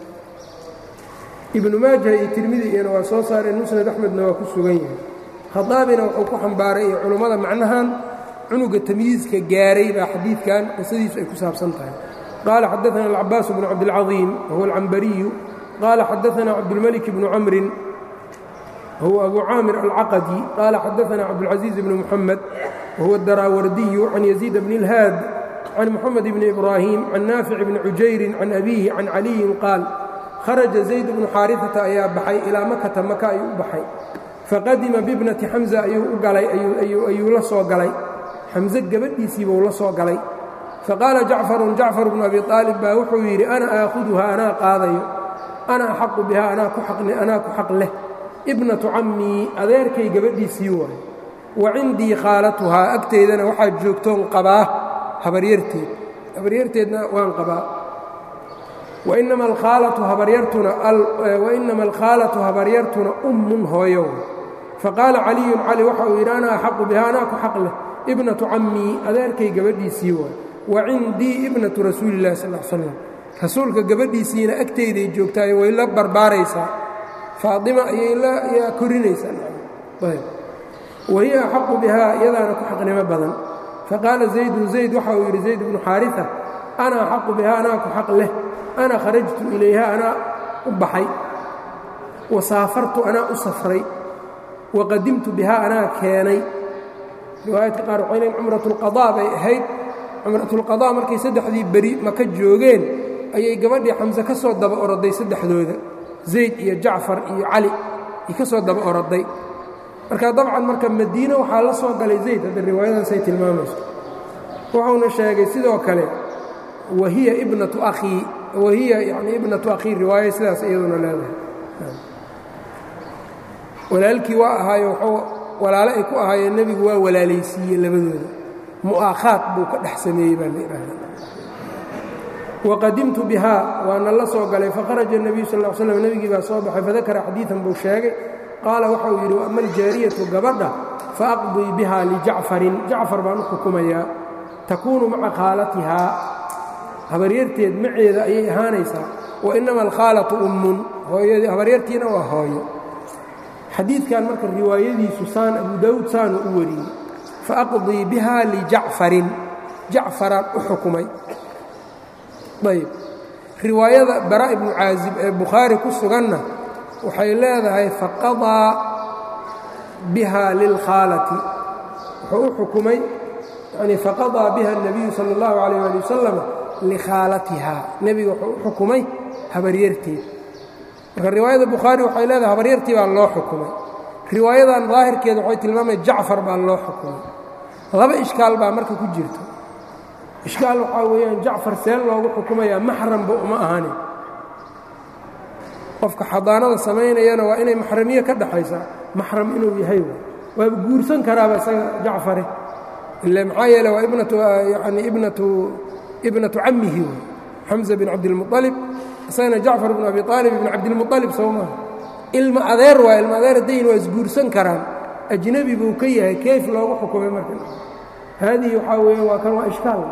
ibnu maaja iyo tirmidi iyana waa soo saareen musnad axmedna waa ku sugan yahay khadaabina wuxuu ku xambaaray iyo culummada macnahan cunuga tamyiiska gaaray baa xadiidkan qisadiisu ay ku saabsan tahay qaala xadaثna alcabaas bnu cabdilcaظiim wahuwa alcambariyu qaala xadaثna cabdulmalik bnu camrin wahuwa abu caamir alcaqadi qaala xadaثna cabdاlcaزiiz bnu muxamed wahuwa adaraawardiyu can yaziid bni اlhaad can muxamed bni ibraahim can naafic bni cujayrin can abiihi can caliyin qaal kharaja zayd bnu xaariثata ayaa baxay ilaa makata maka ayuu u baxay faqadima bibnati xamza ayuu u galay ayuu la soo galay xamse gabadhiisiibuu la soo galay faqaala jacfarun jacfar bnu abi aalib baa wuxuu yidhi ana aakhuduha anaa qaadayo ana axaqu biha anaa ku xaq leh ibnatu cammii adeerkay gabadhiisii waayo wa cindii khaalatuhaa agteydana waxaa joogtoon qabaa habaryarteed habaryarteedna waan qabaa wainama alkhaalatu habaryartuna ummun hooyo faqaala caliyun cali waxa uu yidhi ana axaqu biha anaa ku xaq leh ibnatu cammii adeerkay gabadhiisii waay wa cindii ibnatu rasuuli illahi sal l slam rasuulka gabadhiisiina agteyday joogtaayo way la barbaaraysaa faatima ayay yaa korinaysaa wahiya axaqu bihaa iyadaana ku xaqnimo badan faqaala zaydun zayd waxa uu yidhi zayd bnu xaariثa ana axaqu bihaa anaa ku xaq leh ana kharajtu ilayha anaa u baxay wa saafartu anaa u safray wa qadimtu bihaa anaa keenay riwaayadka qaar waxay leeyn cumratulqadaa bay ahayd cumratulqadaa markay saddexdii beri maka joogeen ayay gabadhii xamse ka soo daba oroday saddexdooda zayd iyo jacfar iyo cali ay ka soo daba oroday marka dabcan marka madiine waxaa la soo galay zayd hadda riwaayadaasay tilmaamayso wuxuuna sheegay sidoo kale wahiya ibnatu akhii wahiya yani ibnatu akhii riwaaya sidaas iyaduna leedahay walaalkii waa ahaayo wuxuu walaale ay ku ahaayeen nebigu waa walaalaysiiye labadooda mu'aakhaad buu ka dhex sameeyey baa la yidhaahda waqadimtu bihaa waana la soo galay faharaja الnabiyu sal ا slm nebigii baa soo baxay fadakara xadiiثan buu sheegay qaala waxau yidhi ama aljaariyatu gabadha faaqdii biha lijacfarin jacfar baan u xukumayaa takuunu maca khaalatihaa habaryarteed maceeda ayay ahaanaysaa wainama alkhaalatu ummun habaryartiina waa hooyo xadiidkan marka riwaayadiisu saan abu daawuud saanu u wariyey faaqdii biha lijacfarin jacfaraan u xukumay ayb riwaayada bara ibnu caazib ee bukhaari ku suganna waxay leedahay faqadaa biha lilkhaalati wuxuu u xukumay yani faqadaa biha الnabiyu salى اllahu عalيyه ali wasalam likhaalatiha nebiga wuxuu u xukumay habaryarteed marka riwaayada bukhaari waxay leedahay habaryartii baa loo xukumay riwaayadan daahirkeeda waxay tilmaamaya jacfar baa loo xukumay laba ishkaal baa marka ku jirto ishkaal waxaa weeyaan jacfar seen loogu xukumayaa maxramba uma ahani qofka xadaanada samaynayana waa inay maxramiye ka dhaxaysaa maxram inuu yahay waaba guursan karaaba isaga jacfare ila maxaa yeele waa ibnatu yani ibnatu ibnatu cammihi wey xamza bin cabdilmualib isagana jacfar bn abi aalib ibn cabdilmualib soo maaha ilma adeer waa ilma adeer dayn waa isguursan karaan ajnebi buu ka yahay kayf loogu xukumay marka haadihi waxaa weeyaan waa kan waa ishkaal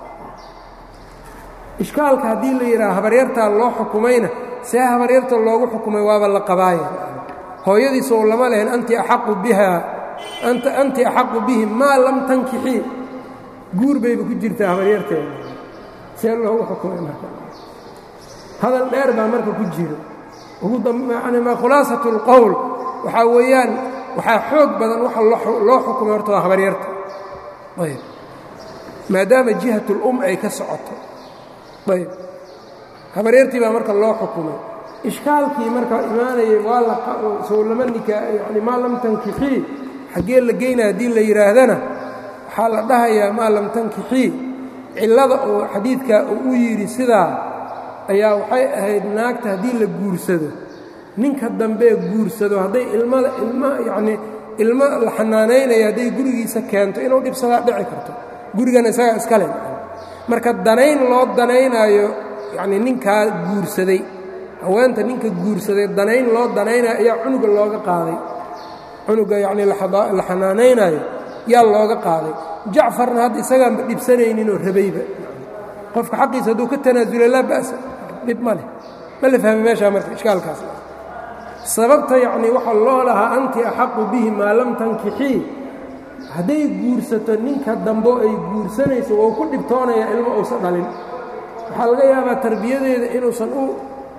ishkaalka haddii la yidhaha habaryartaa loo xukumayna see habaryarta loogu xukumay waaba la qabaaya hooyadiisa ou lama lehen anti axaqu biha anti axaqu bihi maa lam tankixii guur bayba ku jirtaa habaryarteeda see loogu xukumay marka hadal dheer baa marka ku jiro ma khulaasat اlqowl waxaa weeyaan waxaa xoog badan waxa loo xukumay horta waa habaryarta ayb maadaama jihat اlum ay ka socoto ayb habaryartii baa marka loo xukumay ishkaalkii marka imaanayay waa sow lama nikaa yani maa lam tankixii xaggee la geynaa haddii la yidhaahdana waxaa la dhahayaa maa lam tankixii cillada oo xadiidka uu u yidhi sidaa ayaa waxay ahayd naagta haddii la guursado ninka dambee guursado hadday ilmada ilma yacnii ilmo la xanaanaynaya hadday gurigiisa keento inuu dhibsadaa dhici karto gurigana isagaa iska le marka danayn loo danaynaayo yacnii ninkaa guursaday haweenta ninka guursaday danayn loo danaynayo ayaa cunuga looga qaaday cunuga yacnii la xanaanaynaayo yaa looga qaaday jacfarna hadda isagaanba dhibsanayninoo rabayba qofka xaqiisa hadduu ka tanaasula laa ba'sa dhib ma leh ma la fahmi meeshaa marka ishkaalkaas sababta yacnii waxaa loo lahaa anti axaqu bihi maa lam tankixii hadday guursato ninka dambo ay guursanayso wou ku dhibtoonayaa ilmo uusan dhalin waxaa laga yaabaa tarbiyadeeda inuusan u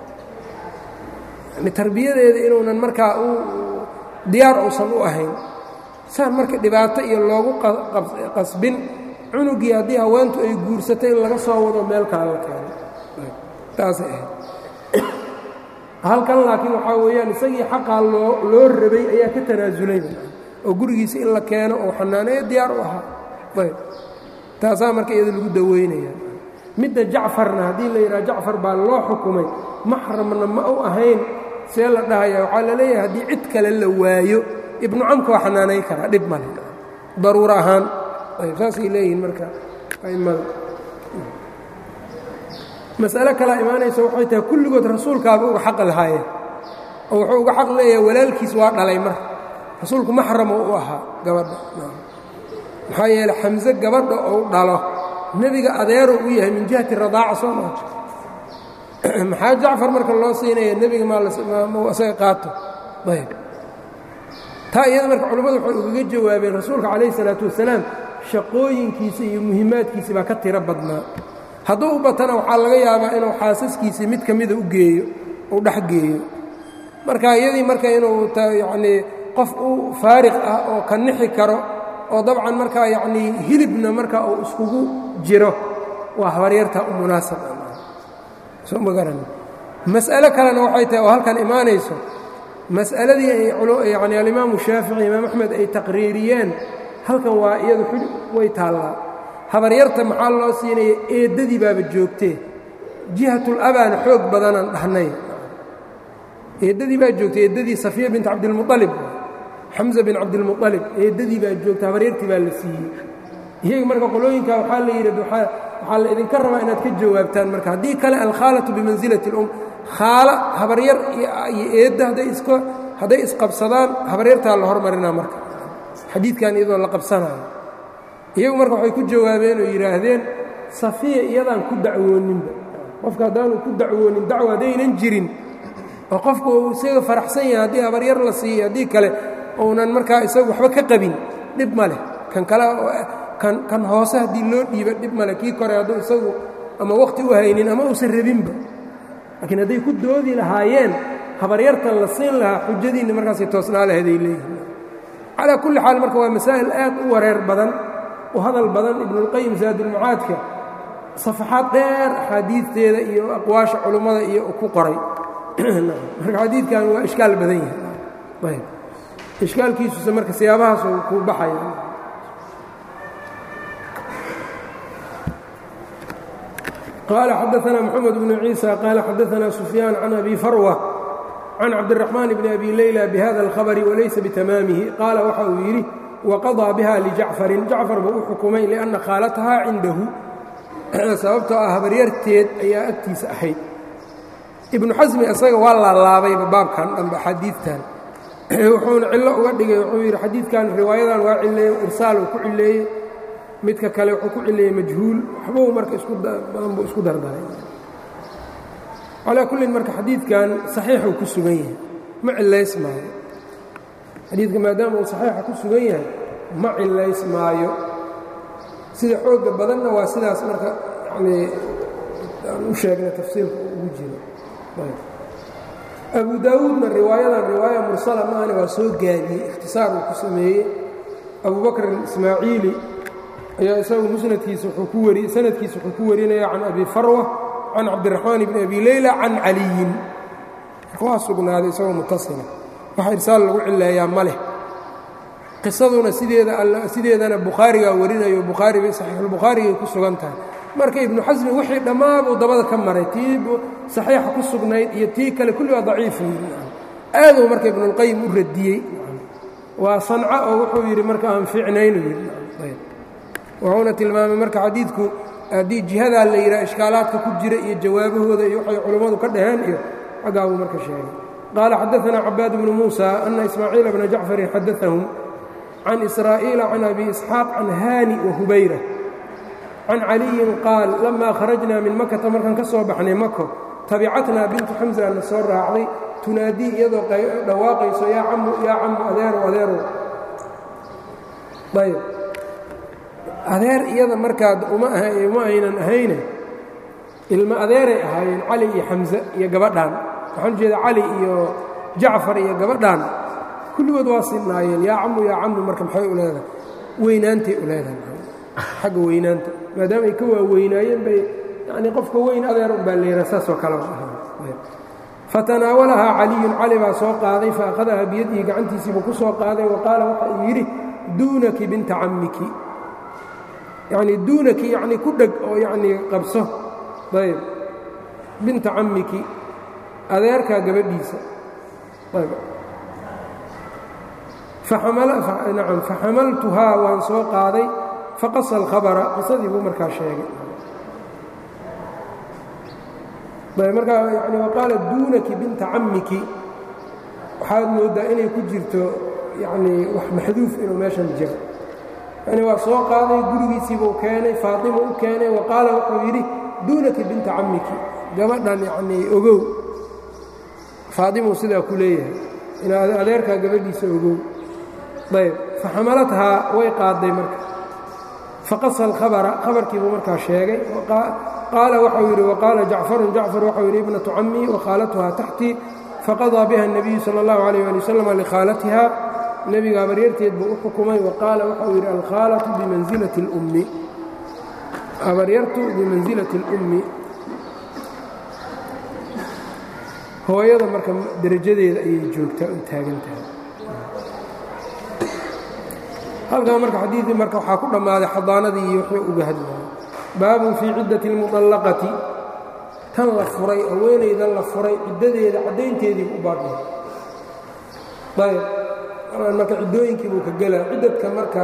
yani tarbiyadeeda inuunan markaa u diyaar uusan u ahayn saan marka dhibaato iyo loogu qasbin cunugii haddii haweentu ay guursato in laga soo wado meel kale la keeno taasay ahayd halkan laakiin waxaa weeyaan isagii xaqaa loo loo rabay ayaa ka tanaasulay oo gurigiisa in la keeno oo xanaaneeyo diyaar u ahaa ayb taasaa marka iyada lagu daweynaya midda jacfarna haddii la yidhaha jacfar baa loo xukumay maxramna ma u ahayn see la dhahaya waxaa la leeyahay haddii cid kale la waayo ibnu camka waa xanaanayn karaa dhib male daruuro ahaan ayb saasay leeyihiin marka a'immada mas'alo kalaa imaanaysa waxay tahay kulligood rasuulkaaba uga xaq lahaayeen oo wuxuu uga xaq leeyahay walaalkiis waa dhalay mar rasuulku maxramo u ahaa gabadha maxaa yeele xamse gabadha ou dhalo nebiga adeero u yahay min jihati radaaca soo maa maxaa jacfar marka loo siinaya nebiga maa isaga qaato ayb taa iyada marka culimmadu waxay ugaga jawaabeen rasuulka calayh isalaatu wasalaam shaqooyinkiisa iyo muhiimaadkiisi baa ka tiro badnaa hadduu u batana waxaa laga yaabaa inuu xaasaskiisii mid ka mida u geeyo uu dhex geeyo marka iyadii marka inuu yacnii qof u faariq ah oo ka nixi karo oo dabcan markaa yacnii hilibna marka uu iskugu jiro waa habaryarta u munaasab soo ma garan mas'alo kalena waxay tahay oo halkan imaanayso mas'aladii ay yani alimaamu shaafici imaam axmed ay taqriiriyeen halkan waa iyadu way taallaa habaryarta maxaa loo siinaya eeddadii baaba joogtee jihatul abaana xoog badanaan dhahnay eeddadii baa joogtay eeddadii safiya bint cabdilmualib xamza bin cabdilmualib eeddadii baa joogta habaryartii baa la siiyey iyaga marka qolooyinka waxaa la yidhi waxaa la idinka rabaa inaad ka jawaabtaan marka haddii kale alkhaalatu bimansilati اlum khaala habaryar iyo eedda hadday isqabsadaan habaryartaa la hormarinaa marka xadiidkan iyadoo la qabsanayo iyagu marka waxay ku jawaabeen oo yidhaahdeen safiya iyadaan ku dacwooninba qofka haddaanu ku dacwoonin dacwo haddaynan jirin oo qofku uu isaga faraxsan yahay haddii habaryar la siiyey haddii kale uunan markaa isagu waxba ka qabin dhib ma leh kan kale kan hoose haddii loo dhiiba dhib male kii kore hadduu isagu ama wakhti u haynin ama uusan rabinba laakiin hadday ku doodi lahaayeen habaryartan la siin lahaa xujadiinna markaasay toosnaa laheeday leeyihin calaa kulli xaal marka waa masaa'il aad u wareer badan u hadal badan ibnuulqayim saadulmacaadka safaxaad dheer axaadiidteeda iyo aqwaasha culummada iyo ku qoray marka xadiidkan waa ishkaal badan yahay ishkaalkiisuse marka siyaabahaas ku baxaya قال xdثna محمد بن عيسى قال xdثna سفyان عن أbي فrوة عن cabدالرحمن بن أbي ليلى بhذا الخبر وlaysa بتmاamه qاala waxa uu yidhi وqضىa bha لجacفarin jacفar buu u xukumay لأنa khاalataha cindahu sababtoo ah habaryarteed ayaa agtiisa ahayd iبnu xasmi isaga waa laalaabayba baabkan dhanba xadiidtan wuxuuna cilo uga dhigay wuxuu yidhi xadiidkan riwaayadan waa cileeye irsaal uu ku cileeyey midka kale wuxuu ku cileeyey majhuul waxbuu marka iskubadan buu isku dardaray calaa kullin marka xadiidkan saxiixuu ku sugan yahay ma cilays maayo xadiidka maadaama uu saxiixa ku sugan yahay ma cilays maayo sida xoogga badanna waa sidaas marka yanii aan u sheegnay tafsiirka ugu jiro abu daawuudna riwaayadan riwaaya mursala maahane waa soo gaabiyey ikhtisaar uu ku sameeyey abu bakr ismaaciili ayaa isagu musnadkiisa wuxuu ku wari sanadkiisa wuxuu ku warinaya can abi farwa can cabdiraxmaan bni abi leyla can caliyin marka waa sugnaaday isagoo mutasila waxa irsaal lagu cileeyaa ma leh qisaduna sideeda sideedana bukhaarigaa warinayo bukhaari bay saxiixulbukhaarigay ku sugan tahay marka ibnu xasmi wixii dhammaabuu dabada ka maray tii saxiixa ku sugnayd iyo tii kale kulli waa daciifa aaduu marka ibnuulqayim u radiyey waa sanco oo wuxuu yidhi marka aan fiicnaynu yidhi wuxuuna tilmaamay marka xadiidku haddii jihadaa la yidhaha ishkaalaadka ku jira iyo jawaabahooda iyo waxay culummadu ka dhaheen iyo xaggaabuu marka sheegay qaala xadaثna cabaad bnu muuسى أna ismaaciila bna jacfarin xadaثahum can israa'iila can abi isxaaq can haani wahubayra can caliyin qaal lama kharajna min makata markaan ka soo baxnay mako tabicatnaa bintu xamsa na soo raacday tunaadii iyadoo dhawaaqayso yaa camu yaa camu adeerow adeerow ayb adeer iyada markaad uma aynan ahayne ilmo adeeray ahaayeen cali iyo xamse iyo gabadhaan waxaan ujeeda cali iyo jacfar iyo gabadhaan kulligood waa sinnaayeen yaa camu yaa camu marka maxay u leedahay weynaantay u leedahay xagga weynaanta maadaama ay ka waaweynaayeen bay yanii qofka weyn adeer un baa leeraa saasoo kale fatanaawalahaa caliyun cali baa soo qaaday fa akhadaha biyadihi gacantiisiibuu ku soo qaaday wa qaala waxa uu yidhi duunaki binta cammiki yacnii duunaki yacnii ku dheg oo yacnii qabso ayb binta cammiki adeerkaa gabadhiisa ayb nacam faxamaltuhaa waan soo qaaday faqasa alkhabara qisadii buu markaa sheegay ayb markaa yani waqaala duunaki binta cammiki waxaad mooddaa inay ku jirto yacnii wax maxduuf inuu meeshan jiro yani waa soo qaaday gurigiisiibuu keenay faatima u keenay wa qaala wuxuu yidhi duunaki binta cammiki gabadhan yacnii ogow faatimuu sidaa ku leeyahay in adeerkaa gabadhiisa ogow ayb faxamalathaa way qaadday marka faqasa alkhabara khabarkiibuu markaa sheegay qaala waxau yidhi waqaala jacfarun jacfar waxau yidhi ibnatu cammii wakhaalatuhaa taxtii faqadaa biha الnabiyu salى اllahu عalيh ali wasalam likhaalatiha nebiga habaryarteed buu u xukumay wa qaala waxau yidhi alkhaalatu bimansilati اlummi habaryartu bimansilati اlummi hooyada marka derajadeeda ayay joogtaa u taagan tahay halkaa marka xadiidii marka waxaa ku dhammaaday xadaanadii iyo wuxuu uga hadlaya baabun fii ciddati اlmuطallaqati tan la furay haweenayda la furay ciddadeeda caddaynteedii u baadhay ayb marka ciddooyinkii buu ka gelaa ciddadka marka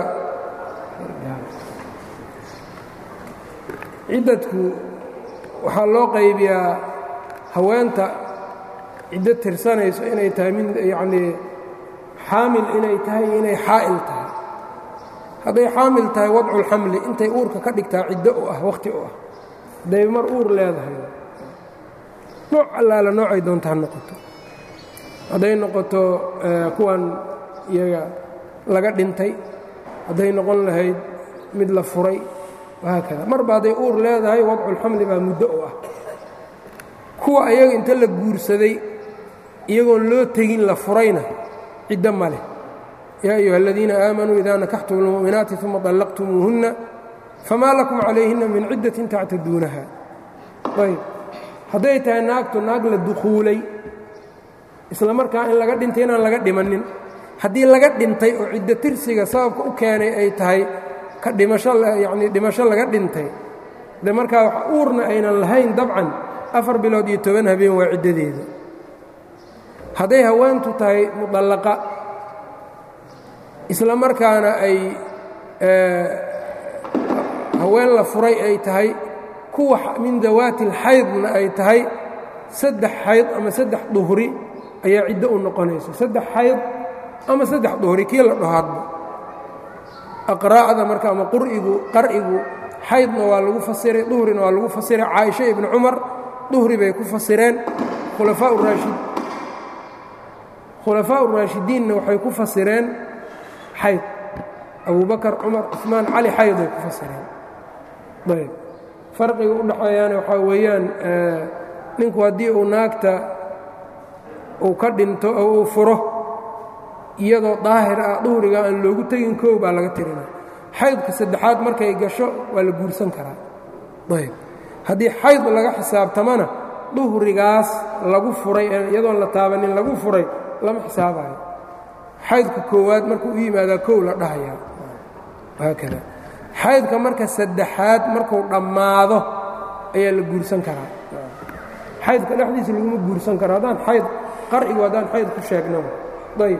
ciddadku waxaa loo qaybiyaa haweenta ciddo tirsanayso inay tahay mid yacnii xaamil inay tahay iyo inay xaa'il tahay hadday xaamil tahay wadculxamli intay uurka ka dhigtaa ciddo u ah wakhti u ah hadday mar uur leedahay nooc allaala noocay doonta ha noqoto hadday noqoto kuwan iyaga laga dhintay hadday noqon lahayd mid la furay wahaakada marba hadday uur leedahay wadculxamli baa muddo u ah kuwa ayaga inta la guursaday iyagoon loo tegin la furayna ciddo ma leh yaa ayuha aladiina aamanuu idaa nakaxtum اlmu'minaati uma طallaqtumuuhunna famaa lakum calayhinna min ciddatin tactaduunaha ayb hadday tahay naagtu naag la dukhuulay isla markaa in laga dhintay inaan laga dhimannin haddii laga dhintay oo ciddo tirsiga sababka u keenay ay tahay ka dhimasho yacnii dhimasho laga dhintay de markaa uurna aynan lahayn dabcan afar bilood iyo toban habeen waa ciddadeeda hadday haweentu tahay mudallaqa isla markaana ay haween la furay ay tahay kuwa min dawaati alxaydna ay tahay saddex xayd ama saddex duhri ayaa ciddo u noqonaysa saddex xayd ama saddex duhri kii la dhahaadba aqraa'da marka ama qur'igu qar'igu xaydna waa lagu fasiray duhrina waa lagu fasiray caaisha ibnu cumar duhri bay ku fasireen khulafaa raashid khulafaa uraashidiinna waxay ku fasireen xayd abubakar cumar cusmaan cali xayday ku fasireen ayb farqiga u dhexeeyaana waxaa weeyaan ninku haddii uu naagta uu ka dhinto oo uu furo iyadoo daahir ah duhriga aan loogu tegin koow baa laga tirinaa xaydka saddexaad markay gasho waa la guursan karaa ayb haddii xayd laga xisaabtamana duhrigaas lagu furay iyadoon la taabanin lagu furay lama xisaabayo xaydka koowaad markuu u yimaadaa kow la dhahayaa haakada xaydka marka saddexaad markuu dhammaado ayaa la guursan karaa xaydka dhexdiisa laguma guursan karo haddaan xayd qarcigu haddaan xayd ku sheegnaba ayb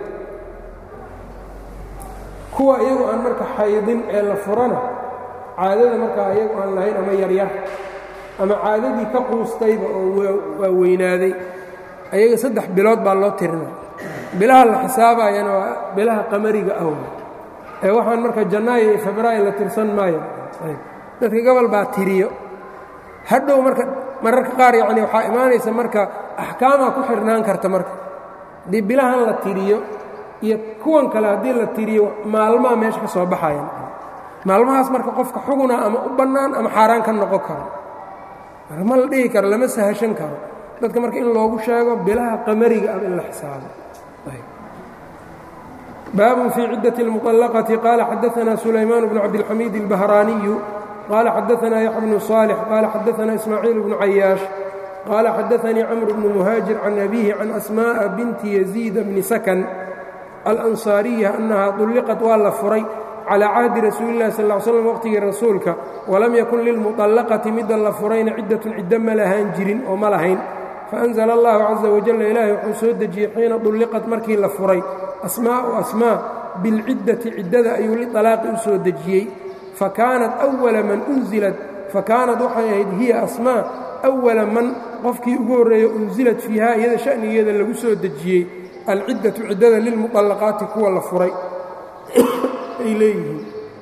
kuwa iyagu aan marka xaydin ee la furana caadada markaa iyagu aan lahayn ama yaryar ama caadadii ka quustayba oo waa weynaaday ayaga saddex bilood baa loo tirina bilaha la xisaabayana waa bilaha qamariga aw ee waxaan marka janaayo iyo febraayo la tirsan maayo dadka gobol baa tiriyo hadhow marka mararka qaar yacni waxaa imaanaysa marka axkaamaa ku xirnaan karta marka haddii bilahan la tiriyo iyo kuwan kale haddii la tiriyo maalmaha meesha ka soo baxayan maalmahaas marka qofka xuguna ama u bannaan ama xaaraan ka noqon karo marka ma la dhihi karo lama sahashan karo dadka marka in loogu sheego bilaha qamariga ah in la xisaabo baabun fii cidaة الmuطلqةi qaala xadaثna sulaymaan bnu cabdالxamiid الbahraaniyu qaala xadaثna yaxya bnu صاlح qaala xadaثna ismaaciil bnu cayaaش qaala xadaثanii cmr bnu muhaajir can abihi can asmاءa binti yaزيid bni sakn alanصaariya annaha طulliqat waa la furay calى cahdi rasuuli اlahi sal ا ly slm waqhtigii rasuulka walam yakun lilmuطallaqati midda la furayna ciddatun ciddo ma lahaan jirin oo ma lahayn faأnzla اllahu caزa wajala ilaahay wuxuu soo dejiyey xiina dulliqat markii la furay asmaa'u asmaa bilciddati ciddada ayuu liطalaaqi u soo dejiyey fakaanat أwala man unzilat fakaanat waxay ahayd hiya asmaa أwala man qofkii ugu horreeya unzilat fiiha iyada sha'nigeeda lagu soo dejiyey alciddatu ciddada lilmuطallaqaati kuwa la furay ay leeyihiin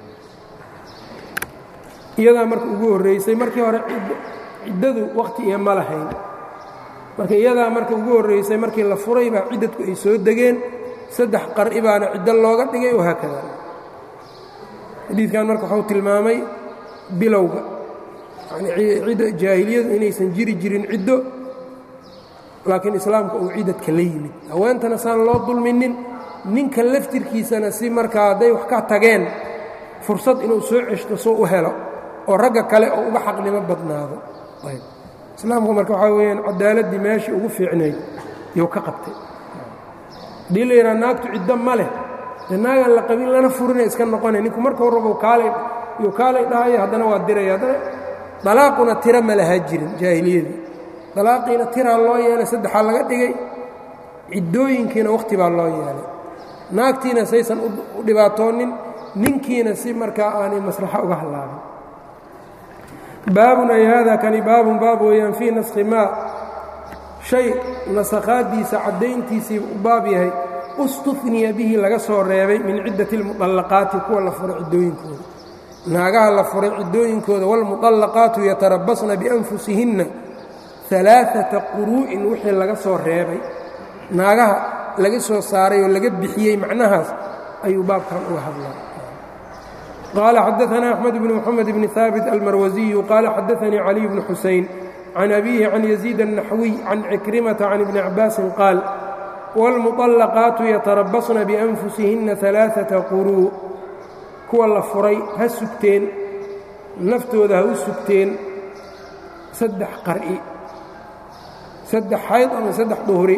iyadaa marka ugu horraysay markii hore ciddadu wakhti iyo ma lahayn marka iyadaa marka ugu horraysay markii la furay baa ciddadku ay soo degeen saddex qar'i baana ciddo looga dhigay oo haakada xadiidkan marka waxuu tilmaamay bilowga yanii jaahiliyadu inaysan jiri jirin ciddo laakiin islaamka uu ciddadka la yimid haweentana saan loo dulminin ninka laftirkiisana si markaa hadday wax ka tageen fursad inuu soo ceshto soo u helo oo ragga kale oo uga xaqnimo badnaado islaamku marka waxaa weyaan cadaaladdii meeshii ugu fiicnayd yuu ka qabtay haddii la yidhaha naagtu ciddo ma leh dee naagaan la qabin lana furina iska noqonay ninku markau rabo kaalay yuu kaalay dhahaya haddana waa diraya haddana dalaaquna tira ma lahaa jirin jaahiliyadii dalaaqiina tiraa loo yeelay saddexaa laga dhigay ciddooyinkiina wakhti baa loo yeelay naagtiina saysan u dhibaatoonin ninkiina si markaa aanay maslaxo uga hallaabin baabun ay haadaa kani baabun baab weeyaan fii naskhi maa shay nasakhaaddiisa caddayntiisii u baab yahay ustufniya bihi laga soo reebay min ciddati اlmuطallaqaati kuwa la furay ciddooyinkooda naagaha la furay ciddooyinkooda wاlmuطallaqaatu yatarabasna bianfusihinna alaaata quruu'in wixii laga soo reebay naagaha laga soo saaray oo laga bixiyey macnahaas ayuu baabkan uga hadlaa qaala xadaثna أxmed bn mxamed bn haabit almarwasiyu qaala xadaثanii caliي bn xusayn can abiihi can yaziid الnaxwiy can cikrimata can ibni cabaasin qaal wاlmuطallaqaatu yatarabasna bianfusihinna alaaثaةa quruu kuwa la furay ha sugteen naftooda ha u sugteen saddex qar'i saddex xayd ama saddex duhri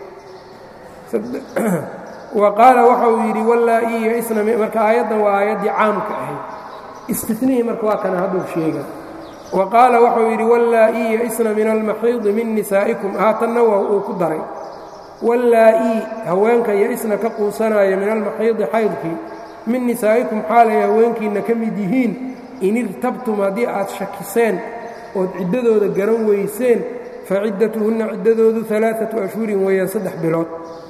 wa qaala waxa uu yidhi wallaa-ii yaisna marka aayaddan waa aayaddii caamka ahayd istinihii marka waa kana hadduu sheega wa qaala waxauu yidhi wallaa-ii yaisna min almaxiidi min nisaa'ikum haatanna waa uu ku daray wallaa-ii haweenka yaisna ka quusanaya min almaxiidi xaydkii min nisaa'ikum xaalay haweenkiinna ka mid yihiin in irtabtum haddii aad shakiseen ood ciddadooda garan weyseen faciddatuhunna ciddadoodu alaaatu ashhurin weeyaan saddex bilood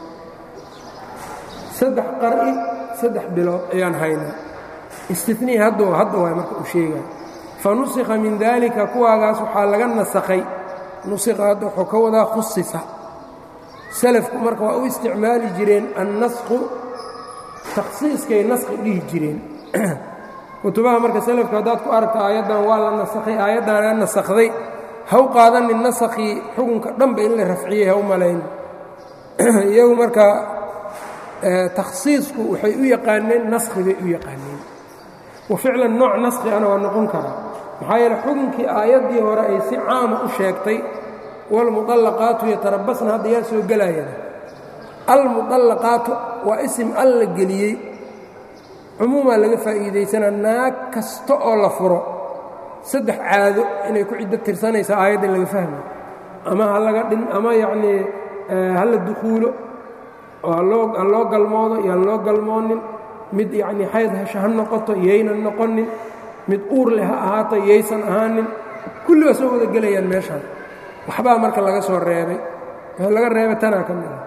saddex qar'i saddex bilood ayaan haynaa istinii hadda hadda waay marka uu sheegaya fa nusikha min daalika kuwaagaas waxaa laga nasakhay nusikha hadda wuxuu ka wadaa khusisa salafku marka waa u isticmaali jireen annasku takhsiiskay naskhi dhihi jireen kutubaha marka salafka haddaad ku aragta aayaddan waa la nasakhay aayaddaana nasakhday haw qaadanin nasakhii xukunka dhanba in la rafciyey haw malayn iyagu marka takhsiisku waxay u yaqaaneen naskhi bay u yaqaaneen wa ficlan nooc naskhi ana waa noqon karaa maxaa yeele xukunkii aayaddii hore ay si caama u sheegtay waalmuطallaqaatu yatarabasna hadda yaa soo gelayana almuطallaqaatu waa isim al la geliyey cumuumaa laga faa'iidaysanaa naag kasta oo la furo saddex caado inay ku ciddo tirsanaysa aayadda laga fahmayo ama ha laga dhin ama yacnii ha la dukhuulo oo haloo ha loo galmoodo iyo han loo galmoonin mid yacnii xayd hesho ha noqoto yaynan noqonin mid uur leh ha ahaato yaysan ahaanin kulli waa soo wada gelayaan meeshaan waxbaa marka laga soo reebay laga reebay tanaa ka mid ah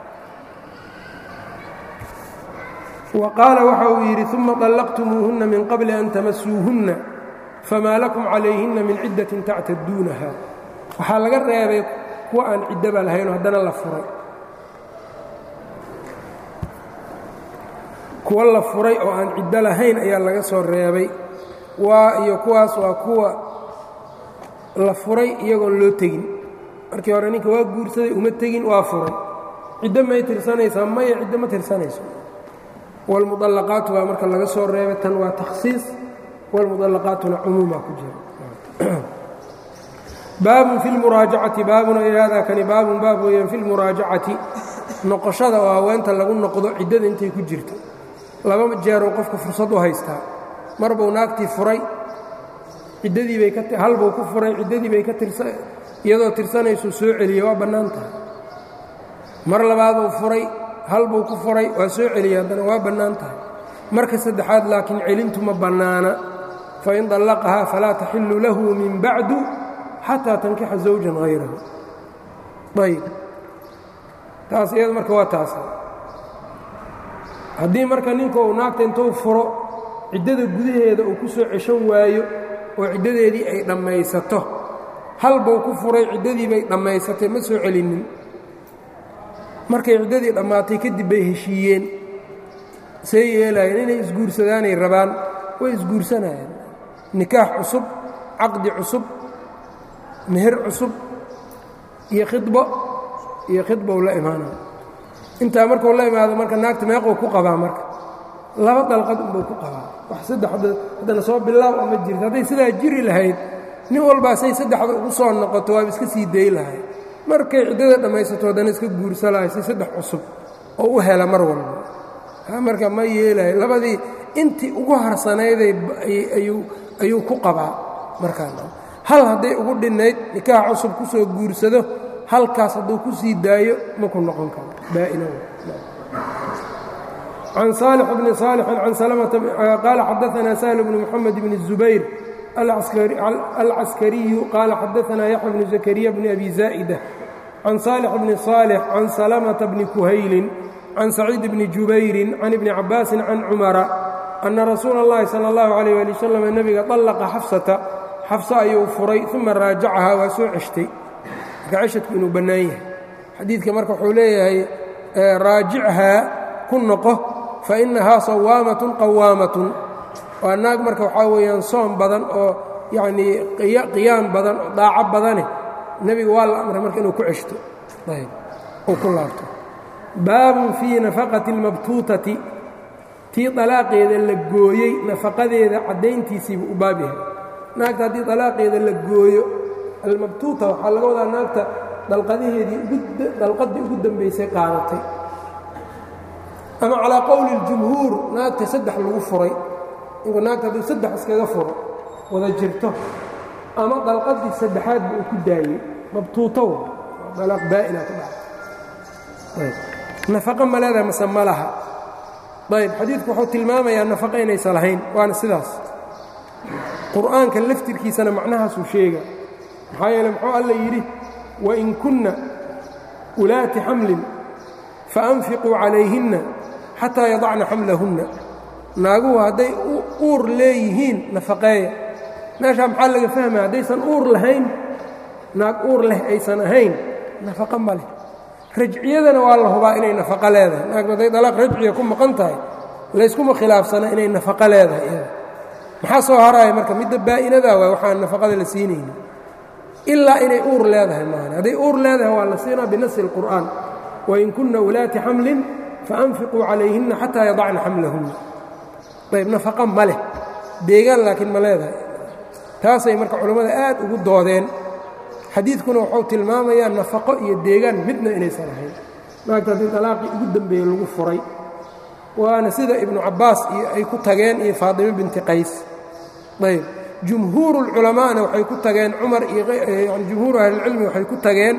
wa qaala waxa uu yidhi uma طallaqtumuuhunna min qabli an tamasuuhunna famaa lakum calayhinna min ciddatin tactaduunaha waxaa laga reebay kuwa aan ciddaba lahaynoo haddana la furay kuwa la furay oo aan ciddo lahayn ayaa laga soo reebay waa iyo kuwaas waa kuwa la furay iyagoon loo tegin markii hore ninka waa guursaday uma tegin waa furay ciddo may tirsanaysaa maya ciddo ma tirsanayso wاlmuطallaqaatu baa marka laga soo reebay tan waa takhsiis wاlmuطallaqaatuna cumuumaa ku jira baabun fi اlmuraajacati baabun ay hada kani baabun baab weeyaan fi اlmuraajacati noqoshada oo haweenta lagu noqdo ciddada intay ku jirto laba jeeruu qofka fursad u haystaa mar buu naagtii furay ciddadii bay ka hal buu ku furay ciddadii bay ka tirsa iyadoo tirsanaysuu soo celiyey waa bannaan tahay mar labaaduu furay hal buu ku furay waa soo celiyey haddana waa bannaan tahay marka saddexaad laakiin celintu ma bannaana fain dallaqahaa falaa taxillu lahu min bacdu xataa tankixa zawjan hayrahu ayb taas iyada marka waa taas haddii marka ninka uu naagta intuu furo ciddada gudaheeda uu ku soo ceshan waayo oo ciddadeedii ay dhammaysato hal buu ku furay ciddadii bay dhammaysatay ma soo celinin markay ciddadii dhammaatay kadib bay heshiiyeen see yeelaayeen inay isguursadaanay rabaan way isguursanayeen nikaax cusub caqdi cusub meher cusub iyo khidbo iyo khidbow la imaanaya intaa markuu la imaado marka naagta meequu ku qabaa marka laba dalqad unbuu ku qabaa wax saddex haddana soo bilaaw ama jirta hadday sidaa jiri lahayd nin walbaa say saddexda ugu soo noqoto waaba iska sii day lahay markay ciddada dhammaysato haddana iska guursalahay si saddex cusub oo u hela mar walba marka ma yeelayo labadii intii ugu harsanayday ayuu ku qabaa markaan hal hadday ugu dhinnayd nikaax cusub ku soo guursado halkaas hadduu ku sii daayo ma ku noqon karo baa'ina can saalix bni saalixin can salamata qaala xadaanaa sahl bnu moxamed bni الzubayr alcaskariyu qaala xadaanaa yaxya bnu zakariya bni abi zaa'ida can saalix bni saalix can salamata bni kuhaylin can saciid bni jubayrin can ibni cabaasin can cumara ana rasuula اllahi salى اllahu alayh ali wasalam nebiga طallaqa xafsata xafse ayuu furay uma raajacahaa waa soo ceshtay marka ceshadku inuu bannaan yahay xadiidka marka wuxuu leeyahay raajichaa ku noqo fa innahaa sawaamatun qawaamatun waa naag marka waxaa weeyaan soom badan oo yacnii qiyaam badan oo daaco badane nebiga waa la amray marka inuu ku ceshto ayb uu ku laabto baabun fii nafaqati اlmabtuutati tii dalaaqeeda la gooyey nafaqadeeda caddayntiisiibuu u baab yahay naagta haddii dalaaqeeda la gooyo almabtuuta waxaa laga wadaa naagta dalqadaheedii dalqaddii ugu dambaysay qaadatay ama calaa qowli اljumhuur naagta saddex lagu furay inku naagta hadduu saddex iskaga furo wada jirto ama dalqaddii saddexaadba uu ku daayey mabtuuto dalaaq baa'ina ku dhacay nafaqo ma leedahay mase ma laha ayb xadiidku wuxuu tilmaamayaa nafaqo inaysa lahayn waana sidaas qur'aanka laftirkiisana macnahaasuu sheega maxaa yeele muxuu alla yidhi wain kunna ulaati xamlin faanfiquu calayhinna xataa yadacna xamlahunna naaguhu hadday uur leeyihiin nafaqeeya meeshaa maxaa laga fahmaya haddaysan uur lahayn naag uur leh aysan ahayn nafaqo ma leh rajciyadana waa la hubaa inay nafaqo leedahay naagtu hadday dalaaq rajciya ku maqan tahay layskuma khilaafsana inay nafaqo leedahay iyada maxaa soo haraya marka midda baa'inadaa waay waxaan nafaqada la siinayni ilaa inay uur leedahay maana hadday uur leedahay waa la siinaa binasi اlqur'aan wain kunna ulaati xamlin faanfiquu calayhinna xataa yadacna xamlahunna ayb nafaqo ma leh deegaan laakiin ma leedahay taasay marka culammada aad ugu doodeen xadiidkuna wuxuu tilmaamayaa nafaqo iyo deegaan midna inaysan ahayn naagta haddii dalaaqii ugu dambeeye lagu furay waana sida ibnu cabbaas iyo ay ku tageen iyo faadimo binti qays ayb jumhuuru اlculamaa'na waxay ku tageen cumar iyo jumhuuru ahlilcilmi waxay ku tageen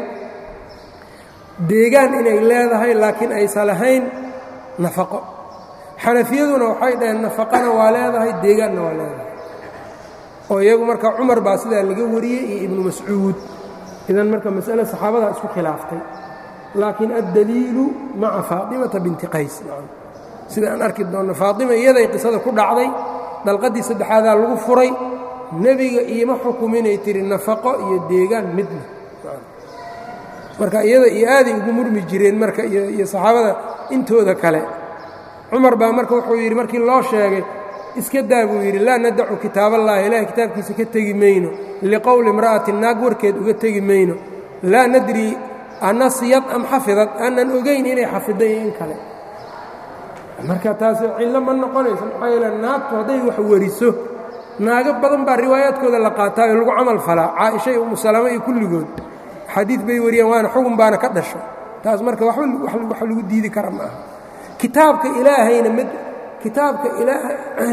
deegaan inay leedahay laakiin aysan lahayn nafaqo xanafiyaduna waxay dhaheen nafaqana waa leedahay deegaanna waa leedahay oo iyagu marka cumar baa sidaa laga wariyey iyo ibnu mascuud idan marka mas'ale saxaabadaa isku khilaaftay laakiin addaliilu maca faatimata binti qays sida aan arki doonno faatima iyaday qisada ku dhacday dalqaddii saddexaadaa lagu furay nebiga iima xukuminay tihi nafaqo iyo deegaan midna marka iyada iyo aaday ugu murmi jireen marka iyo saxaabada intooda kale cumar baa marka wuxuu yidhi markii loo sheegay iska daa buu yidhi laa nadacu kitaaballahi ilahay kitaabkiisa ka tegi mayno liqowli imra'atin naag warkeed uga tegi mayno laa nadri anasiyad am xafidad aanan ogayn inay xafiday iyo in kale marka taasi cillo ma noqonayso maxaa yeele naagtu hadday wax wariso naago badan baa riwaayaadkooda la qaataayo lagu camal falaa caaisha iyo umusalama iyo kulligood xadiid bay wariyeen waana xugun baana ka dhasho taas marka waxba wax lagu diidi kara ma aha kitaabka ilaahayna mid kitaabka ilaaha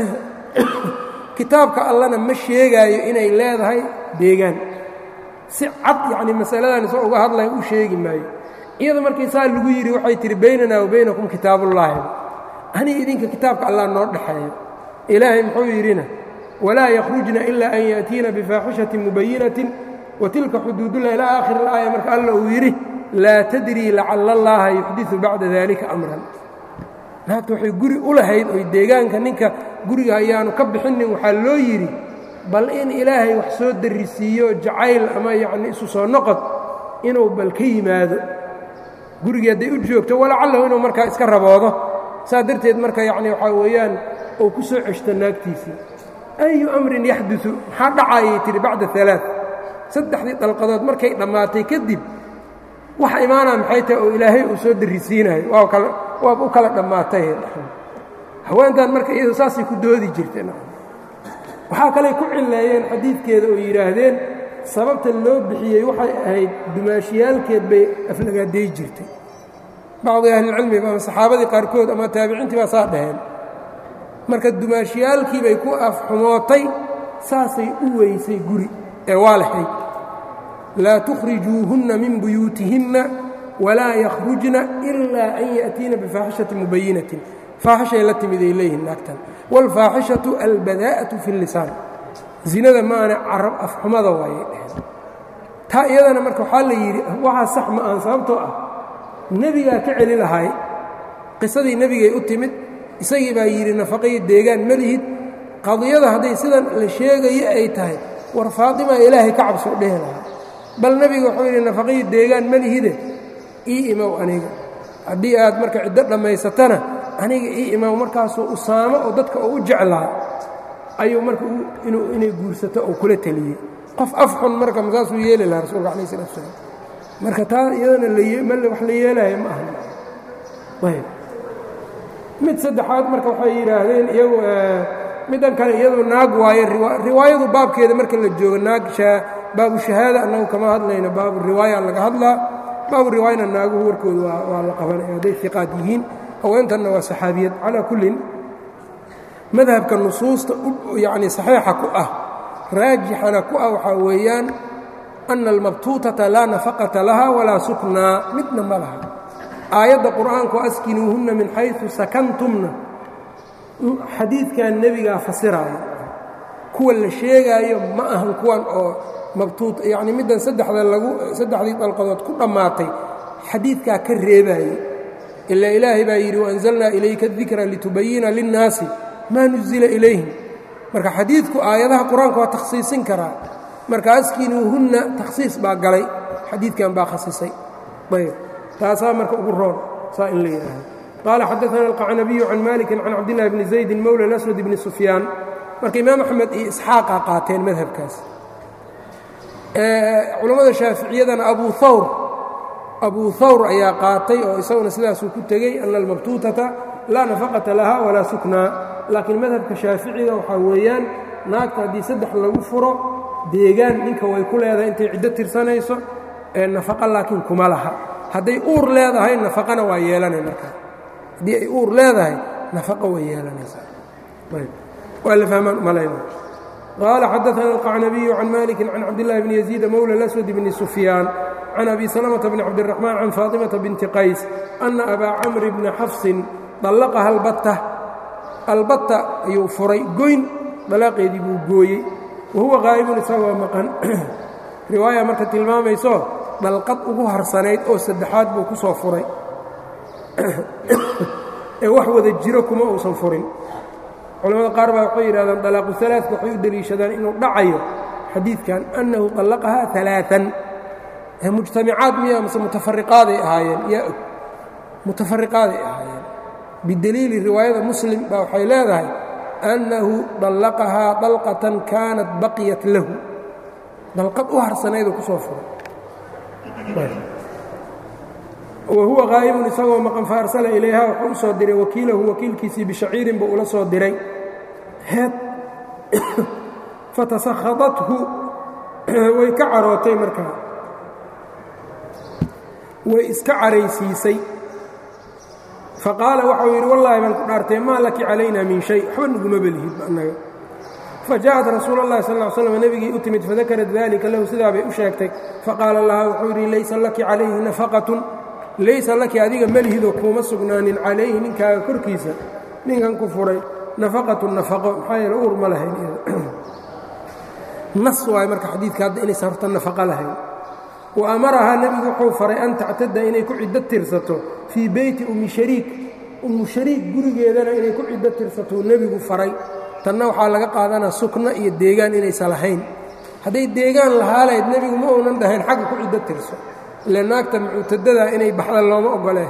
kitaabka allana ma sheegaayo inay leedahay deegaan si cad yacni masaladan isoo uga hadlaya u sheegi maayo iyada markii saa lagu yidhi waxay tihi baynanaa wa baynakum kitaabullaahi aniga idinka kitaabka allah noo dhexeeyo ilaahay muxuu yidhina walaa yakhrujna ilaa an ya'tiina bifaaxishatin mubayinatin wa tilka xuduudullah ilaa aakhir alaaya marka alla uu yidhi laa tadrii lacalla allaha yuxdiu bacda dalika amran naagta waxay guri u lahayd oy deegaanka ninka guriga ayaanu ka bixinin waxaa loo yidhi bal in ilaahay wax soo darrisiiyo jacayl ama yacni isu soo noqod inuu bal ka yimaado gurigii hadday u joogto walacallahu inuu markaa iska raboodo saa darteed marka yacni waxaa weeyaan uu ku soo ceshto naagtiisii ayu amrin yaxdusu maxaa dhacaayay tihi bacda alaa saddexdii dalqadood markay dhammaatay kadib wax imaanaa maxay tahay oo ilaahay uu soo darrisiinayo waa kala waaba u kala dhammaatay haweentan marka iyado saasay ku doodi jirteen waxaa kaley ku cilleeyeen xadiidkeeda oo yidhaahdeen sababta loo bixiyey waxay ahayd dumaashiyaalkeed bay aflagaaday jirtay bacdi ahlilcilmiga ama saxaabadii qaarkood ama taabiciintii baa saa dhaheen marka dumaashiyaalkii bay ku afxumootay saasay u weysay guri ee waa lahayd laa tukhrijuuhunna min buyuutihinna walaa yakhrujna ilaa an ya'tiina bifaaxishati mubayinatin faaxishay la timid ay leeyihin naagtan wاlfaaxishatu albadaa'atu fi اllisaan zinada maana carab afxumada waayay dheheen taa iyadana marka waxaa la yidhi waxaa sax ma aan sababtoo ah nebigaa ka celi lahay qisadii nebigay u timid isagii baa yidhi nafaqayo deegaan ma lihid qadiyada hadday sidan la sheegayo ay tahay war faatimaa ilaahay ka cabso dhehi lahaa bal nebiga wuxuu yidhi nafaqayo deegaan ma lihide ii imow aniga haddii aad marka ciddo dhammaysatana aniga ii imow markaasuu usaamo oo dadka oo u jeclaa ayuu marka inay guursato oo kula teliyey qof afxun marka masaasuu yeeli lahaa rasuulka alai salatu salaam marka taa iyadana wax la yeelaya ma aha ayb mid saddexaad marka waxay yidhaahdeen iyagu middan kale iyadu naag waaye riwaayadu baabkeeda marka la joogo naag baabu shahaada annagu kama hadlayno baabu riwaaya laga hadlaa baabu riwaayana naaguhu warkooda waa la qabanaya hadday iqaad yihiin haweentanna waa saxaabiyad calaa kullin madhabka nusuusta yani saxiixa ku ah raajixana ku ah waxaa weeyaan ana almabtuutata laa nafaqata laha walaa suknaa midna ma laha aayadda qur'aanku askinuuhunna min xayثu sakantumna xadiidkan nebigaa fasiraayo kuwa la sheegaayo ma ahan kuwan oo mabtuut yacni middan saddexda lagu saddexdii dalqadood ku dhammaatay xadiidkaa ka reebaaye ilaa ilaahay baa yidhi waanzalnaa ilayka dikra litubayina linnaasi maa nuzila ilayhim marka xadiidku aayadaha qur-aanka waa takhsiisin karaa marka askinuuhunna takhsiis baa galay xadiidkan baa khasisay ayb taasaa marka ugu roon saa in la yidhaahdo qaala xadaana alqacnabiyu can malikin can cabdillahi bni zaydin mowla alaswad bni sufyaan marka imaam axmed iyo isxaaqa qaateen madhabkaas culammada shaaficiyadana abu hawr abuu hawr ayaa qaatay oo isaguna sidaasuu ku tegey ana almabtuutata laa nafaqata laha walaa suknaa laakiin madhabka shaaficiga waxaa weeyaan naagta haddii saddex lagu furo deegaan ninka way ku leedahay intay ciddo tirsanayso ee nafaqa laakiin kuma laha hadday uur leedahay nafaqana waa yeelanay markaa haddii ay uur leedahay nafaqa way yeelanaysaa waa la fahmaan umalayna qaala xadaana alqacnabiyu can maliki can cabdillahi bni yaziida mowla alaswad bni sufyaan can abi salamata bni cabdiraxmaan can faatimata binti qays ana abaa camri bni xafsin dallaqaha albatta albatta ayuu furay goyn dalaaqeedii buu gooyey wahuwa qaa'ibun isagoo maqan riwaaya marka tilmaamayso dhalqad ugu harsanayd oo saddexaad buu ku soo furay ee wax wada jiro kuma uusan furin culamada qaar baa waxay yidhahdaan dalaaqu alaaثka waxay u deliishadaan inuu dhacayo xadiidkan annahu طallaqahaa ثalaaثan mujtamicaad miya mase mutafariqaaday ahaayeen yaa og mutafariqaaday ahaayeen bideliili riwaayada muslim baa waxay leedahay annahu dallaqahaa dalqatan kaanat baqiyat lahu dalqad u harsanayduu ku soo furay wa huwa qaa'ibun isagoo maqan fa arsala ilayha wuxuu u soo diray wakiilahu wakiilkiisii bishaciirin buu ula soo diray heed fatasakhadathu way ka carootay markaa way iska caraysiisay faqaala waxau yidhi wallaahi baan ku dhaartay maa laki calayna min shay waxba naguma belihid annaga fajaءat rasuul اllahi sal ا slm nebigii u timid fadakarat dalika lahu sidaa bay u sheegtay faqaala laha wuxuu yidhi laysa laki calayhi nafaqatun laysa laki adiga melihidoo kuuma sugnaanin calayhi ninkaaga korkiisa ninkan ku furay nafaqatu nafaqo maxaa yeele uur ma lahayn nas waayo marka xadiidka hadda inaysan horta nafaqo lahayn wa amarahaa nebigu wuxuu faray an tactada inay ku ciddo tirsato fii beyti ummi shariik ummu shariik gurigeedana inay ku ciddo tirsatou nebigu faray tanna waxaa laga qaadanaa sukno iyo deegaan inaysan lahayn hadday deegaan lahaalayd nebigu ma uunan dhahayn xagga ku ciddo tirso ile naagta muctadadaa inay baxda looma ogolee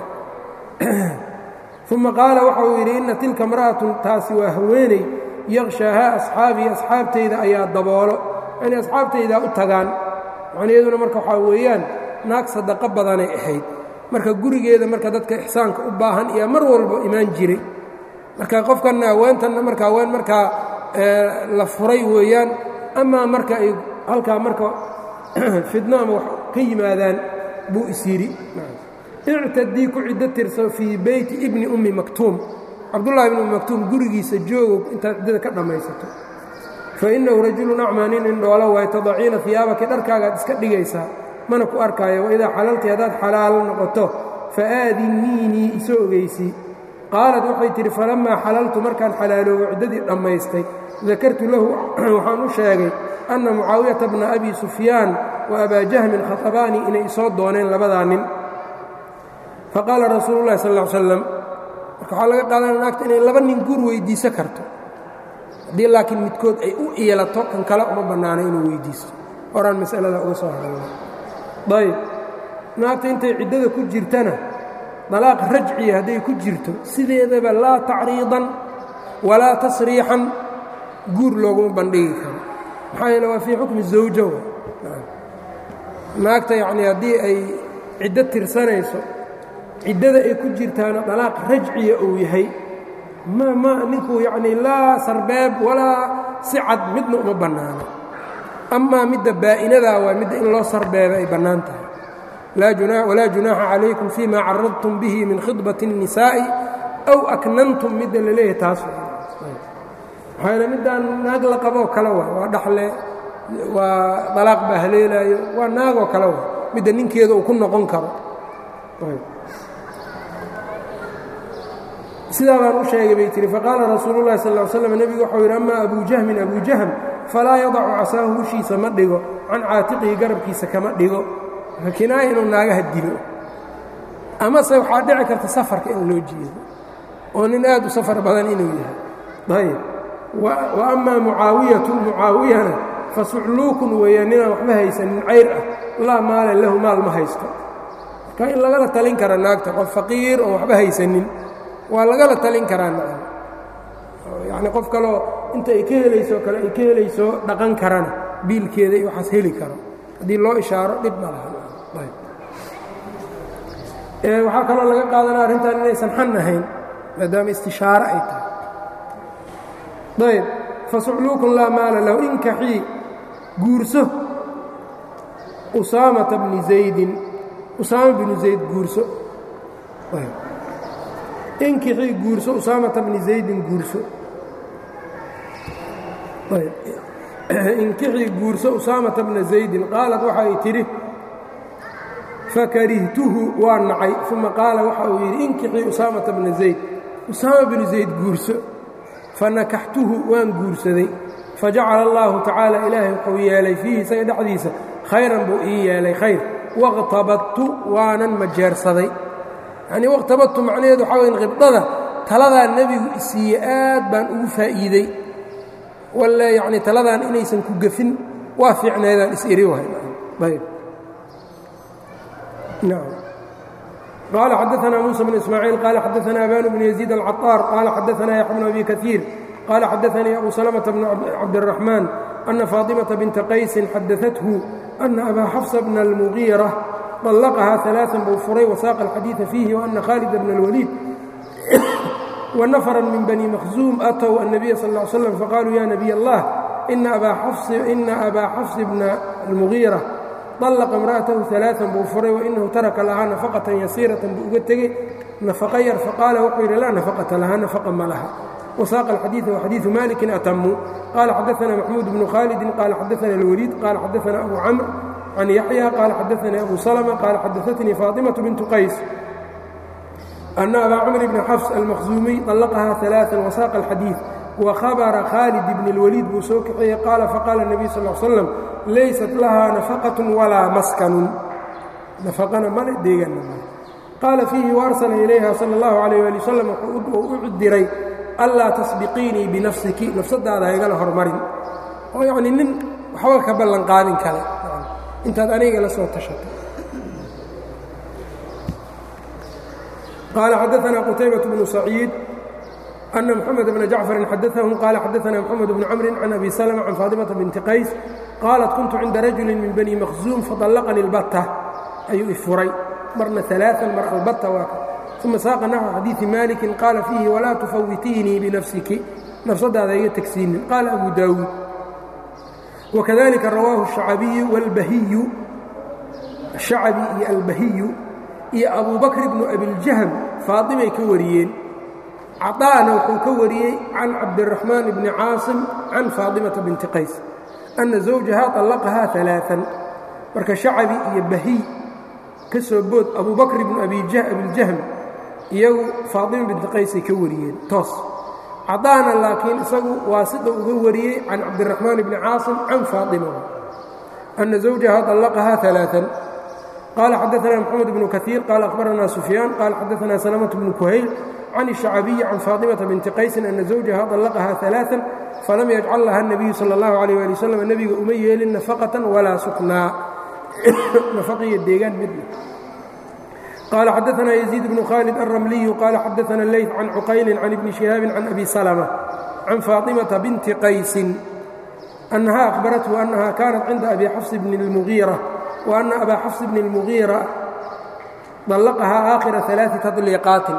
uma qaala waxa uu yidhi inna tilka imra'atun taasi waa haweeney yaqshaahaa asxaabii asxaabtayda ayaa daboolo inay asxaabtaydaa u tagaan macnaheeduna marka waxaa weeyaan naag sadaqo badanay ahayd marka gurigeeda marka dadka ixsaanka u baahan iyo mar walba imaan jiray marka qofkanna haweentanna marka haween markaa la furay weeyaan amaa marka ay halkaa marka fidno ama wax ka yimaadaan buu is yidhi ictadii ku ciddo tirso fii beyti ibni ummi maktuum cabdullahi ibni ummi maktuum gurigiisa joogo intaad ciddada ka dhammaysato fa innahu rajulun acmaa nin indhoolo waay tadaciina hiyaabaki dharkaagaad iska dhigaysaa mana ku arkaayo waidaa xalalti haddaad xalaalo noqoto fa aadiniinii isoo ogeysii qaalad waxay tidhi falammaa xalaltu markaan xalaaloobo ciddadii dhammaystay dakartu lahu waxaan u sheegay anna mucaawiyata bna abi sufyaan wa abaa jahmin khatabaanii inay isoo dooneen labadaa nin faqaala rasuulu llahi sal ll slam marka waxaa laga qaadanaya naagta inay laba nin guur weyddiiso karto haddii laakiin midkood ay u iilato kan kale uma bannaana inuu weyddiisto horaan masalada uga soo hadalna ayb naagta intay ciddada ku jirtana dalaaq rajciya hadday ku jirto sideedaba laa tacriidan walaa tasriixan guur looguma bandhigi karo maxaa yeele waa fii xukmi zawja naagta yacnii haddii ay ciddo tirsanayso ciddada ay ku jirtaana dalaaq rajciya uu yahay ma ma ninku yacnii laa sarbeeb walaa si cad midna uma bannaano amaa midda baa'inadaa waa midda in loo sarbeeba ay bannaan tahay walaa junaaxa calaykum fii ma caradtum bihi min khidbati الnisaa'i aw aknantum midda la leeyahay taas maxaa yeele middaan naag la qaboo kale wa waa dhaxle waa dalaaq baa haleelaayo waa naagoo kale wa midda ninkeeda uu ku noqon karo sidaa baan u sheegay bay tihi faqaala rasuulu llahi sal ll slam nebigu waxau yidhi amaa abu jahmin abu jahm falaa yadacu casaahu hushiisa ma dhigo can caatiqihi garabkiisa kama dhigo kinaaya inuu naagaha dilo amase waxaa dhici karta safarka in loo jeedo oo nin aad u safar badan inuu yahay ayb wa amaa mucaawiyatu mucaawiyana fa sucluukun weeyaan ninaan waxba haysanin cayr ah laa maala lahu maal ma haysto marka in lagala talin kara naagta qof faqiir oo waxba haysanin waa lagala talin karaa nacam yacni qof kaloo inta ay ka helayso kale ay ka helayso dhaqan karana biilkeeda iyo waxaas heli karo haddii loo ishaaro dhib ma laha waxaa kaloo laga qaadanaa arrintan inaysan xan ahayn maadaama istishaare ay tahay ayb fasucluukun laa maala lahu inkaxii guurso usaamata bni zaydin usaama binu zayd guurso inkixii guurso usaamata bni zaydin guurso inkixii guurso usaamata bna zaydin qaalad waxa ay tidhi fakarihtuhu waa nacay uma qaala waxa uu yidhi inkixii usaamata bna zayd usaama binu zayd guurso fanakaxtuhu waan guursaday fajacala allaahu tacaala ilaahay wuxuu yeelay fiihi isaga dhexdiisa khayran buu ii yeelay khayr waqtabadtu waanan majeersaday yacnii waqtabadtu macnaheedu waxaa wayn qibdada taladaa nebigu isiiye aad baan ugu faa'iidey walle yacnii taladaan inaysan ku gefin waa fiicnaydaan is-iri wahay ayb نعم قال xدثنا موسى بن إسماعيل قال xدثنا أبان بن يزيد العطار قال xدثنا يحيى بن أبي كثير قال xدثني أبو سلمة بن عبد الرحمن أن فاطمة بنت قيس xدثته أن أبا حفص بن المغيرة طلقها ثلاثا buu furay وساق الحديث فيه وأن خالد بن الوليد ونفرا من بني مخزوم أتوا النبي صلى الله عليه وسلم فقالوا يا نبي الله إن أبا حفص, إن أبا حفص بن المغيرة طلqa imra'atahu ثaلaaثan buu furay wainahu taraka lahaa nafaqatan yasiiratan buu uga tegey nafaqa yar faqaala wuxuu yidhi laa nafaqata lahaa nafaqa ma laha wasaaqa alxadiiثa waxadiiثu malikin atamu qaala xadaثana maxmuud bnu khaalidin qaala xadaثana اlwaliid qaala xadaثana abu camr can yaxya qaala xadaثanii abu salma qaala xadaثatnii faaطimaةu bintu qays ana abaa camr bni xafs almakhzuumiy طallaqahaa ثaلaaثan wasaaqa alxadiiث وhabra khaalid bn اlwaliid buu soo kaxeeyey qaala faqaala النabiy sal ا slam laysat lahaa nafaqaة walaa maskanun nafaqana male deeganna male qaala fiihi waarsala ilayha salى اllahu عalيh ali wasalam wuxuu u diray anlaa tasbiqiinii binafsiki nafsadaada haygala hormarin oo yacni nin waxba ka ballan qaadin kale intaad aniga la soo tashato qaala xadaثna qutaybaة bnu saciid أن محمد بن جعفر xdثهم قال xdثna محمد بن cمر عن أبي سلمة عن فاطمة بنت qays qاaلت كنت عinda رaجuل من بني مkhزوم فطلqني البتة ayuu ifuray marna ثaلاثا mar albtة waa ثuma saaqa نحو xadيiثi مالك qاala فيhi وlaa تفwitiinii بنفسiki nafsadaada iga tegsiinin qaala أbu dاوuud wakadalika rawaahu الشhacabiyu wاlbahiyu الشhacabi iyo albahiyu iyo abu bakr bnu abiljahm faaطimay ka wariyeen caطaana wuxuu ka wariyey can cabdالرaحmaan bni caaصim can faaطimaةa binti qays أna زawjaha طallaqahaa ثaلaaثan marka shacabi iyo bahiy ka soo bood abu bakr bnu abiljahm iyagu faaطima binti qaysay ka wariyeen toos caطaana laakiin isagu waasida uga wariyey can cabdالرaحmaan bni caaصim can faaطima أna زawjaha طallaqahaa ثaلaaثan qala xadaثna mxamed bnu kaثiir qala akhbarana sufyaan qala xadaثna salamaة bnu kuhayl can الشhacabiyi can faaطimaةa binti qaysin ana زawjaha طallaqahaa ثaلaaثan falam yajcal laha الnabiyu salى اllahu عalيه ali wslam nebiga uma yeelin nafaqaةa walaa suknaa nafaqiyo deegaan midna qala xadaثna yزيid bnu khaalid الramliyu qala xadaثna اleyث can cuqayli can ibni شihaabi can abi salmة can faaطimaةa binti qaysin أnaha أkhbarathu أnaha kanat cinda abi xafs bni الmugiirة وأna abaa xafs bni الmugiira طallaqahaa aakhira ثaلaaثi taطliiqaatin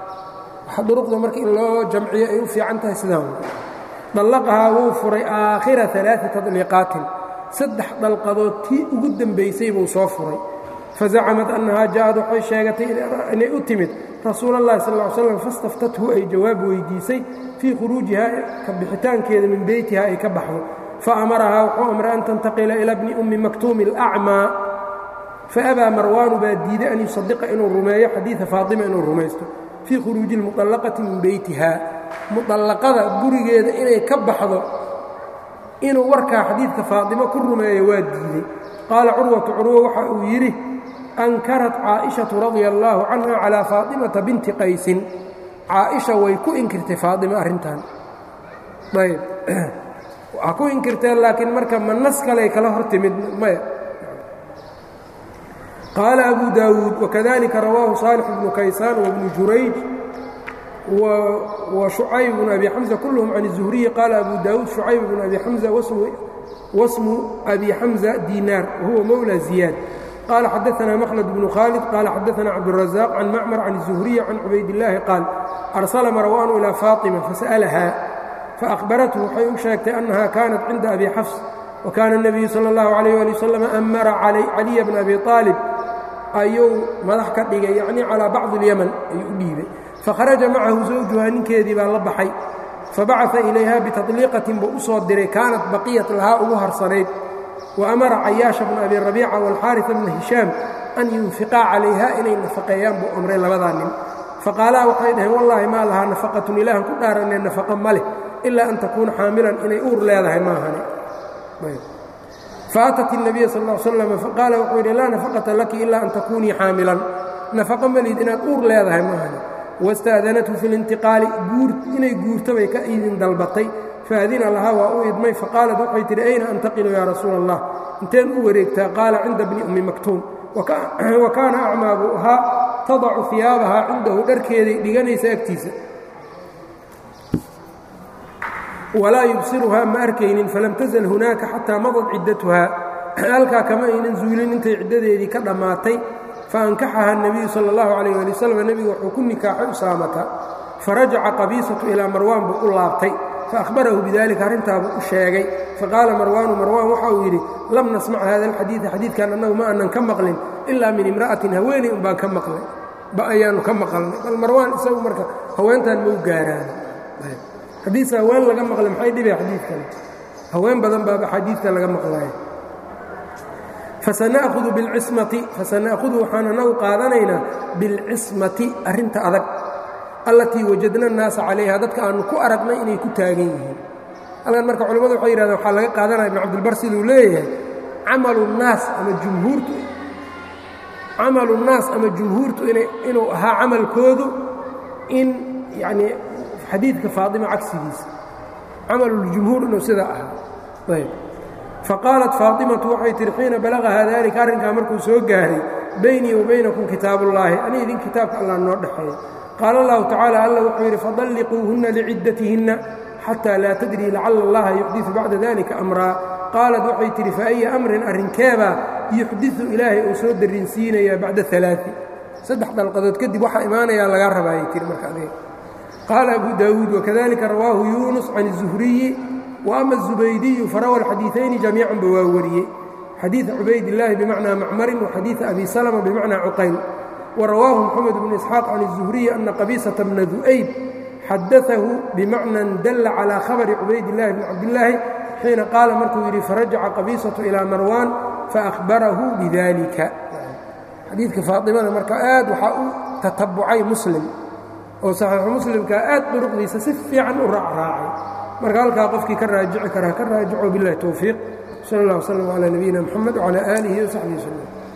duruqda marka in loo jamciyo ay u fiican tahay sidaa dallaqahaa wuu furay aakhira ثaلaaثi taطliiqaatin saddex dalqadood tii ugu dembaysay buu soo furay fazacamad annahaa ja'ad waxay sheegatay inay u timid rasuul اllahi sal ا slam fastaftathu ay jawaab weydiisay fii khuruujihaa ka bixitaankeeda min beytiha ay ka baxdo faamarahaa wuxuu amray an tantaqila ila bni ummi maktuumi اlأcmaa faabaa marwaanu baa diiday an yusadiqa inuu rumeeyo xadiida faaطima inuu rumaysto fii khuruuji اlmuطallaqati min beytiha muطallaqada gurigeeda inay ka baxdo inuu warkaa xadiidka faaطimo ku rumeeyo waa diiday qaala curwatu curwo waxa uu yidhi ankarat caaئiشhaةu radia اllaahu canha calىa faaطimata binti qaysin caaئisha way ku inkirtay faaطima arrintan ayb waa ku inkirteen laakiin marka ma nas kaley kala hor timid maya qaala abu daawuud wakadalika rawaahu saalix bnu kaysaan wabnu jurayj وشucayb بن أbي xمزة كلهم عن الزهرiي qال أbو dاود شucayb بن أbي حمزة واسم أbي حمزة ديناr وهuوa mولى زياد qال xدثنا مخلد بن khالد qال xدثنا عبدالرزاق عن معمر عن الزهرiي عن عubayd اللahi qاaل أرسل مروان إلى فاطمة فسألها فأخبرته waxay u sheegtay أنها كانت cinda أbي xفص وكان النبي sلى الله عليه لي وسلم أmra علي بن أbي طالب ayuu madax ka dhigay yعnي calى bacض اليمن ayuu u dhiibay fakharaja macahu zawjuhaa ninkeedii baa la baxay fabacaثa ilayha bitaطliiqatin buu u soo diray kaanat baqiyat lahaa ugu harsanayd wa amara cayaasha bna abi rabiica wاlxaariثa bna hishaam an yunfiqaa calayha inay nafaqeeyaan buu amray labadaa nin faqaalaa waxay dhaheen wallaahi maa lahaa nafaqatun ilaahan ku dhaaranee nafaqa ma leh ilaa an takuuna xaamilan inay uur leedahay maahane faatat الnabiya sal ا slam faqaala wuxuu yidhi laa nafaqata laki ilaa an takuunii xaamilan nafaqa malid inaad uur leedahay maahane wastaadanathu fi اlintiqaali inay guurto bay ka idin dalbatay faadina lahaa waa u idmay faqaalat waxay tidhi ayna antaqilu yaa rasuula allah inteen u wareegtaa qaala cinda bni ummi maktuum wa kaana acmaa buu ahaa tadacu hiyaabahaa cindahu dharkeeday dhiganaysa agtiisa walaa yubsiruhaa ma arkaynin falam tasal hunaaka xataa madad ciddatuhaa halkaa kama aynan zuulin intay ciddadeedii ka dhammaatay faankaxaha الnabiyu salى اllahu عalيh ali wslam nebigu wuxuu ku nikaaxay usaamata farajaca qabiisatu ilaa marwaan buu u laabtay faahbarahu bidalika arrintaabuu u sheegay faqaala marwaanu marwaan waxa uu yidhi lam nasmac hada alxadiida xadiidkan annagu ma aanan ka maqlin ilaa min imra'atin haweeney un baan ka maqlay ba ayaannu ka maqalnay bal marwaan isagu marka haweentan mau gaaraan xadiis haween laga maqlay maxay dhibay xadiidkan haween badan baaba xadiidka laga maqlaya fasana'hudu bilcismati fasana'hudu waxaan anagu qaadanaynaa bilcismati arrinta adag allatii wajadna annaasa calayha dadka aannu ku aragnay inay ku taagan yihiin halkan marka culimmadu waxay yidhahdeen waxaa laga qaadanaya ibn cabdilbar siduu leeyahay camalu nnaas ama jumhuurtu camalu nnaas ama jumhuurtu inuu ahaa camalkoodu in yacnii xadiidka faatima cagsigiisa camaluljumhuur inuu sidaa ahaa ayb faqaalat faatimatu waxay tihi xiina balagahaa daalika arrinkaa markuu soo gaaray baynii wa baynakum kitaabullaahi ani idin kitaabka allah noo dhexeeya qaala allahu tacaala alla wuxuu yidhi fadalliquuhunna liciddatihinna xataa laa tadrii lacalla allaha yuxdiu bacda dalika amraa qaalat waxay tidhi faaya amrin arrinkeebaa yuxdiu ilaahay uu soo darrinsiinayaa bacda alaai saddex dalqadood kadib waxaa imaanayaa lagaa rabaayay tihi marka adiga qaala abu daawuud wakadalika rawaahu yuunus can الzuhriyi wa ama الزubaydiyu farawa الxadiiثayni jamiicanba waa wariyey xadiiث cubaydالlahi bimacnaa macmarin وxadiiث abi salma bimacnaa cuqayl warawaahu mxamed bn isxaaq can الزuhriyi ana qabiisaةa bna du'ayb xadaثahu bimacnan dalla calى khabri cubaydillahi bn cabdillaahi xiina qaala markuu yidhi farajaca qabiisaةu ilىa marwaan faأhbarahu bidalika xadiidka faatimada marka aad waxaa u tatabucay muslim oo saxiixu muslimkaa aad duruqdiisa si fiican u raacraacay marka halkaa qofkii ka raajici karaa ka raajico biاllahi towfiiq sal اllah wslm calى nabiyina mxamed wcalى aalihi وsaxbihi wslm